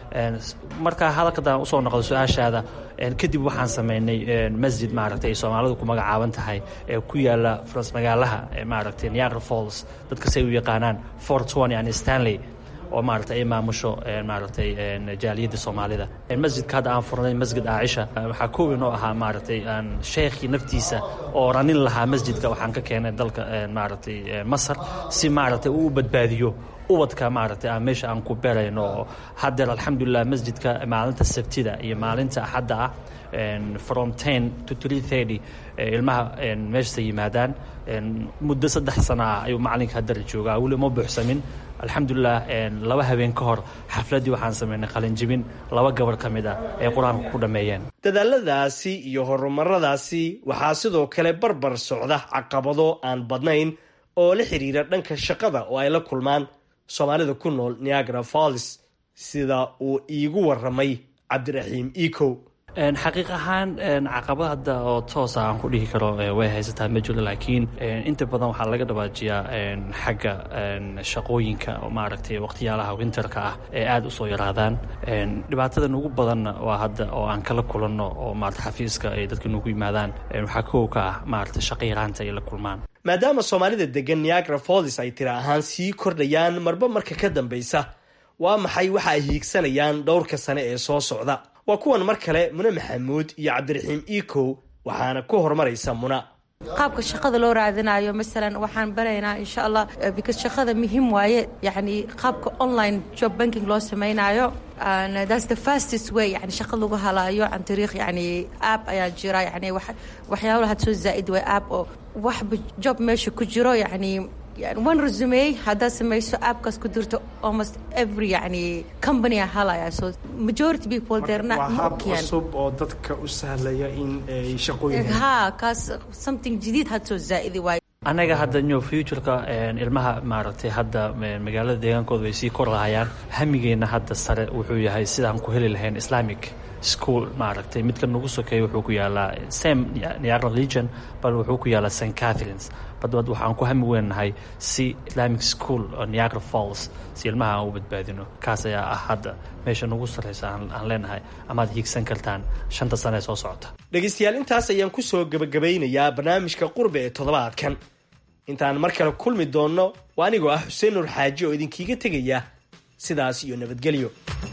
markaa hadalkadan usoo noqdo su-aashaada kadib waxaan sameynay masjid maaragtay ay soomaalidu ku magacaaban tahay ee ku yaala faras magaalaha maaragtay niagara falls dadka say u yaqaanaan fort twenty and stanley oo maaragtay ay maamusho maaragtay jaaliyadda soomaalida masjidka hadda aan furnay masjid aacisha waxaa koowi noo ahaa maaragtay sheekhii naftiisa oo ranin lahaa masjidka waxaan ka keenay dalka maaragtay masar si maaragtay uu u badbaadiyo ubadka maaragtay aan meesha aan ku beerayno oo haddeer alxamdulilah masjidka maalinta sabtida iyo maalinta axadda ah from ten to three thirty ilmaha meeshasa yimaadaan muddo saddex sana ah ayuu macalinka haddar joogaa weli ma buuxsamin alxamdulilah laba habeen ka hor xafladdii waxaan sameynay qalinjibin laba gabar ka mid ah ee qur-aanka ku dhammeeyeen dadaaladaasi iyo horumaradaasi waxaa sidoo kale barbar socda caqabado aan badnayn oo la xiriira dhanka shaqada oo ay la kulmaan soomaalida ku nool niagara falls sida uu iigu waramay cabdiraxiim ecow xaqiiq ahaan caqabad hadda oo toosa aan ku dhihi karo way haysataa ma jiro laakiin inta badan waxaa laga dhawaajiyaa xagga shaqooyinka oo maaragtay waqtiyaalaha winterka ah ee aada usoo yaraadaan dhibaatadan ugu badanna waa hadda oo aan kala kulanno oo maarata xafiiska ay dadka nugu yimaadaan waxaa kow ka ah maarata shaqo yaraanta ay la kulmaan maadaama soomaalida degan niagara falls ay tira ahaan sii kordhayaan marba marka ka dambaysa waa maxay waxa ay hiigsanayaan dhowrka sane ee soo socda waa kuwan mar kale mune maxamuud iyo cabdiraxiim ecow waxaana ku horumaraysa muna qaabka shaqada loo raadinayo masalan waxaan baraynaa insha allah because shaqada muhiim waaye yani qaabka online job banking loo samaynayo and that's the fastest way yani shaqa lagu halaayo can tariikh yani app ayaa jira yani waxyaalo had soo zaa'id way app oo waxba job meesha ku jiro yani one resume haddaad samayso appkaas ku dirto almost every yani company a halaya so majority people they're not waa hab cusub oo dadka u sahlaya in ay shaqooyin ha kaas something jadiid had soo zaa'idi waayo anaga hadda new futureka ilmaha maaragtay hadda magaalada deegaankooda way sii kor lahayaan hamigeenna hadda sare wuxuu yahay sidaan ku heli lahayn islamic school maaragtay midka nagu sokeeya wuxuu ku yaalaa sam niagara legion bal wuxuu ku yaalaa st catharines badbad waxaan ku hami weynahay si islamic school oo niagara falls si ilmaha aan u badbaadino kaas ayaa ah hadda meesha nagu sarreysa aan leenahay amaad hiigsan kartaan shanta sane ee soo socota dhegaystayaal intaas ayaan kusoo gebagabeynayaa barnaamijka qurbe ee toddobaadkan intaan mar kale kulmi doonno waa anigoo ah xuseen nuur xaaji oo idinkiiga tegaya sidaas iyo nabadgelyo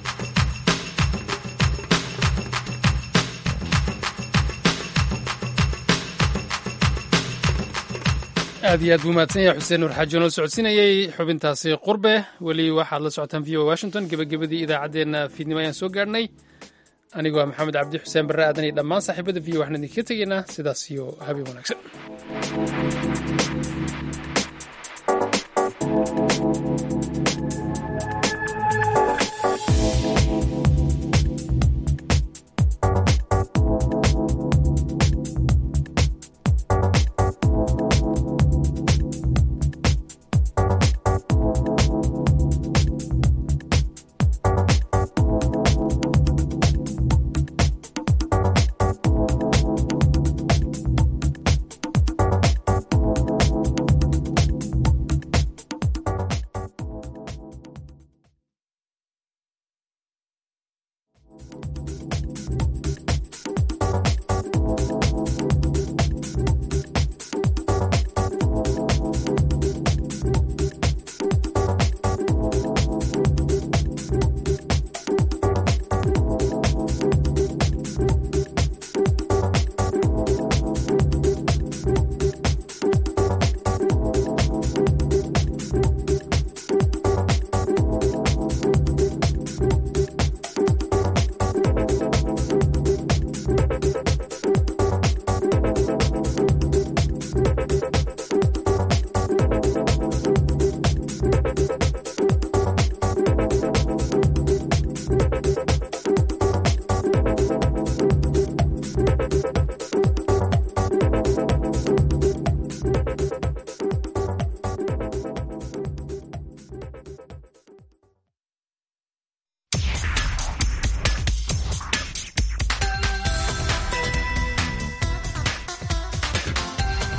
aad iyo aad buu mahadsan yahay xuseen nuur xaaji oo noo socodsiinayey xubintaasi qurbe weli waxaad la socotaan v o washington gebagabadii idaacaddeenna fiidnimo ayaan soo gaadhnay anigoo ah maxamed cabdi xuseen barre aadan iyo dhammaan saaxiibada v o waxaan idinkaga tegaynaa sidaas iyo habeen wanaagsan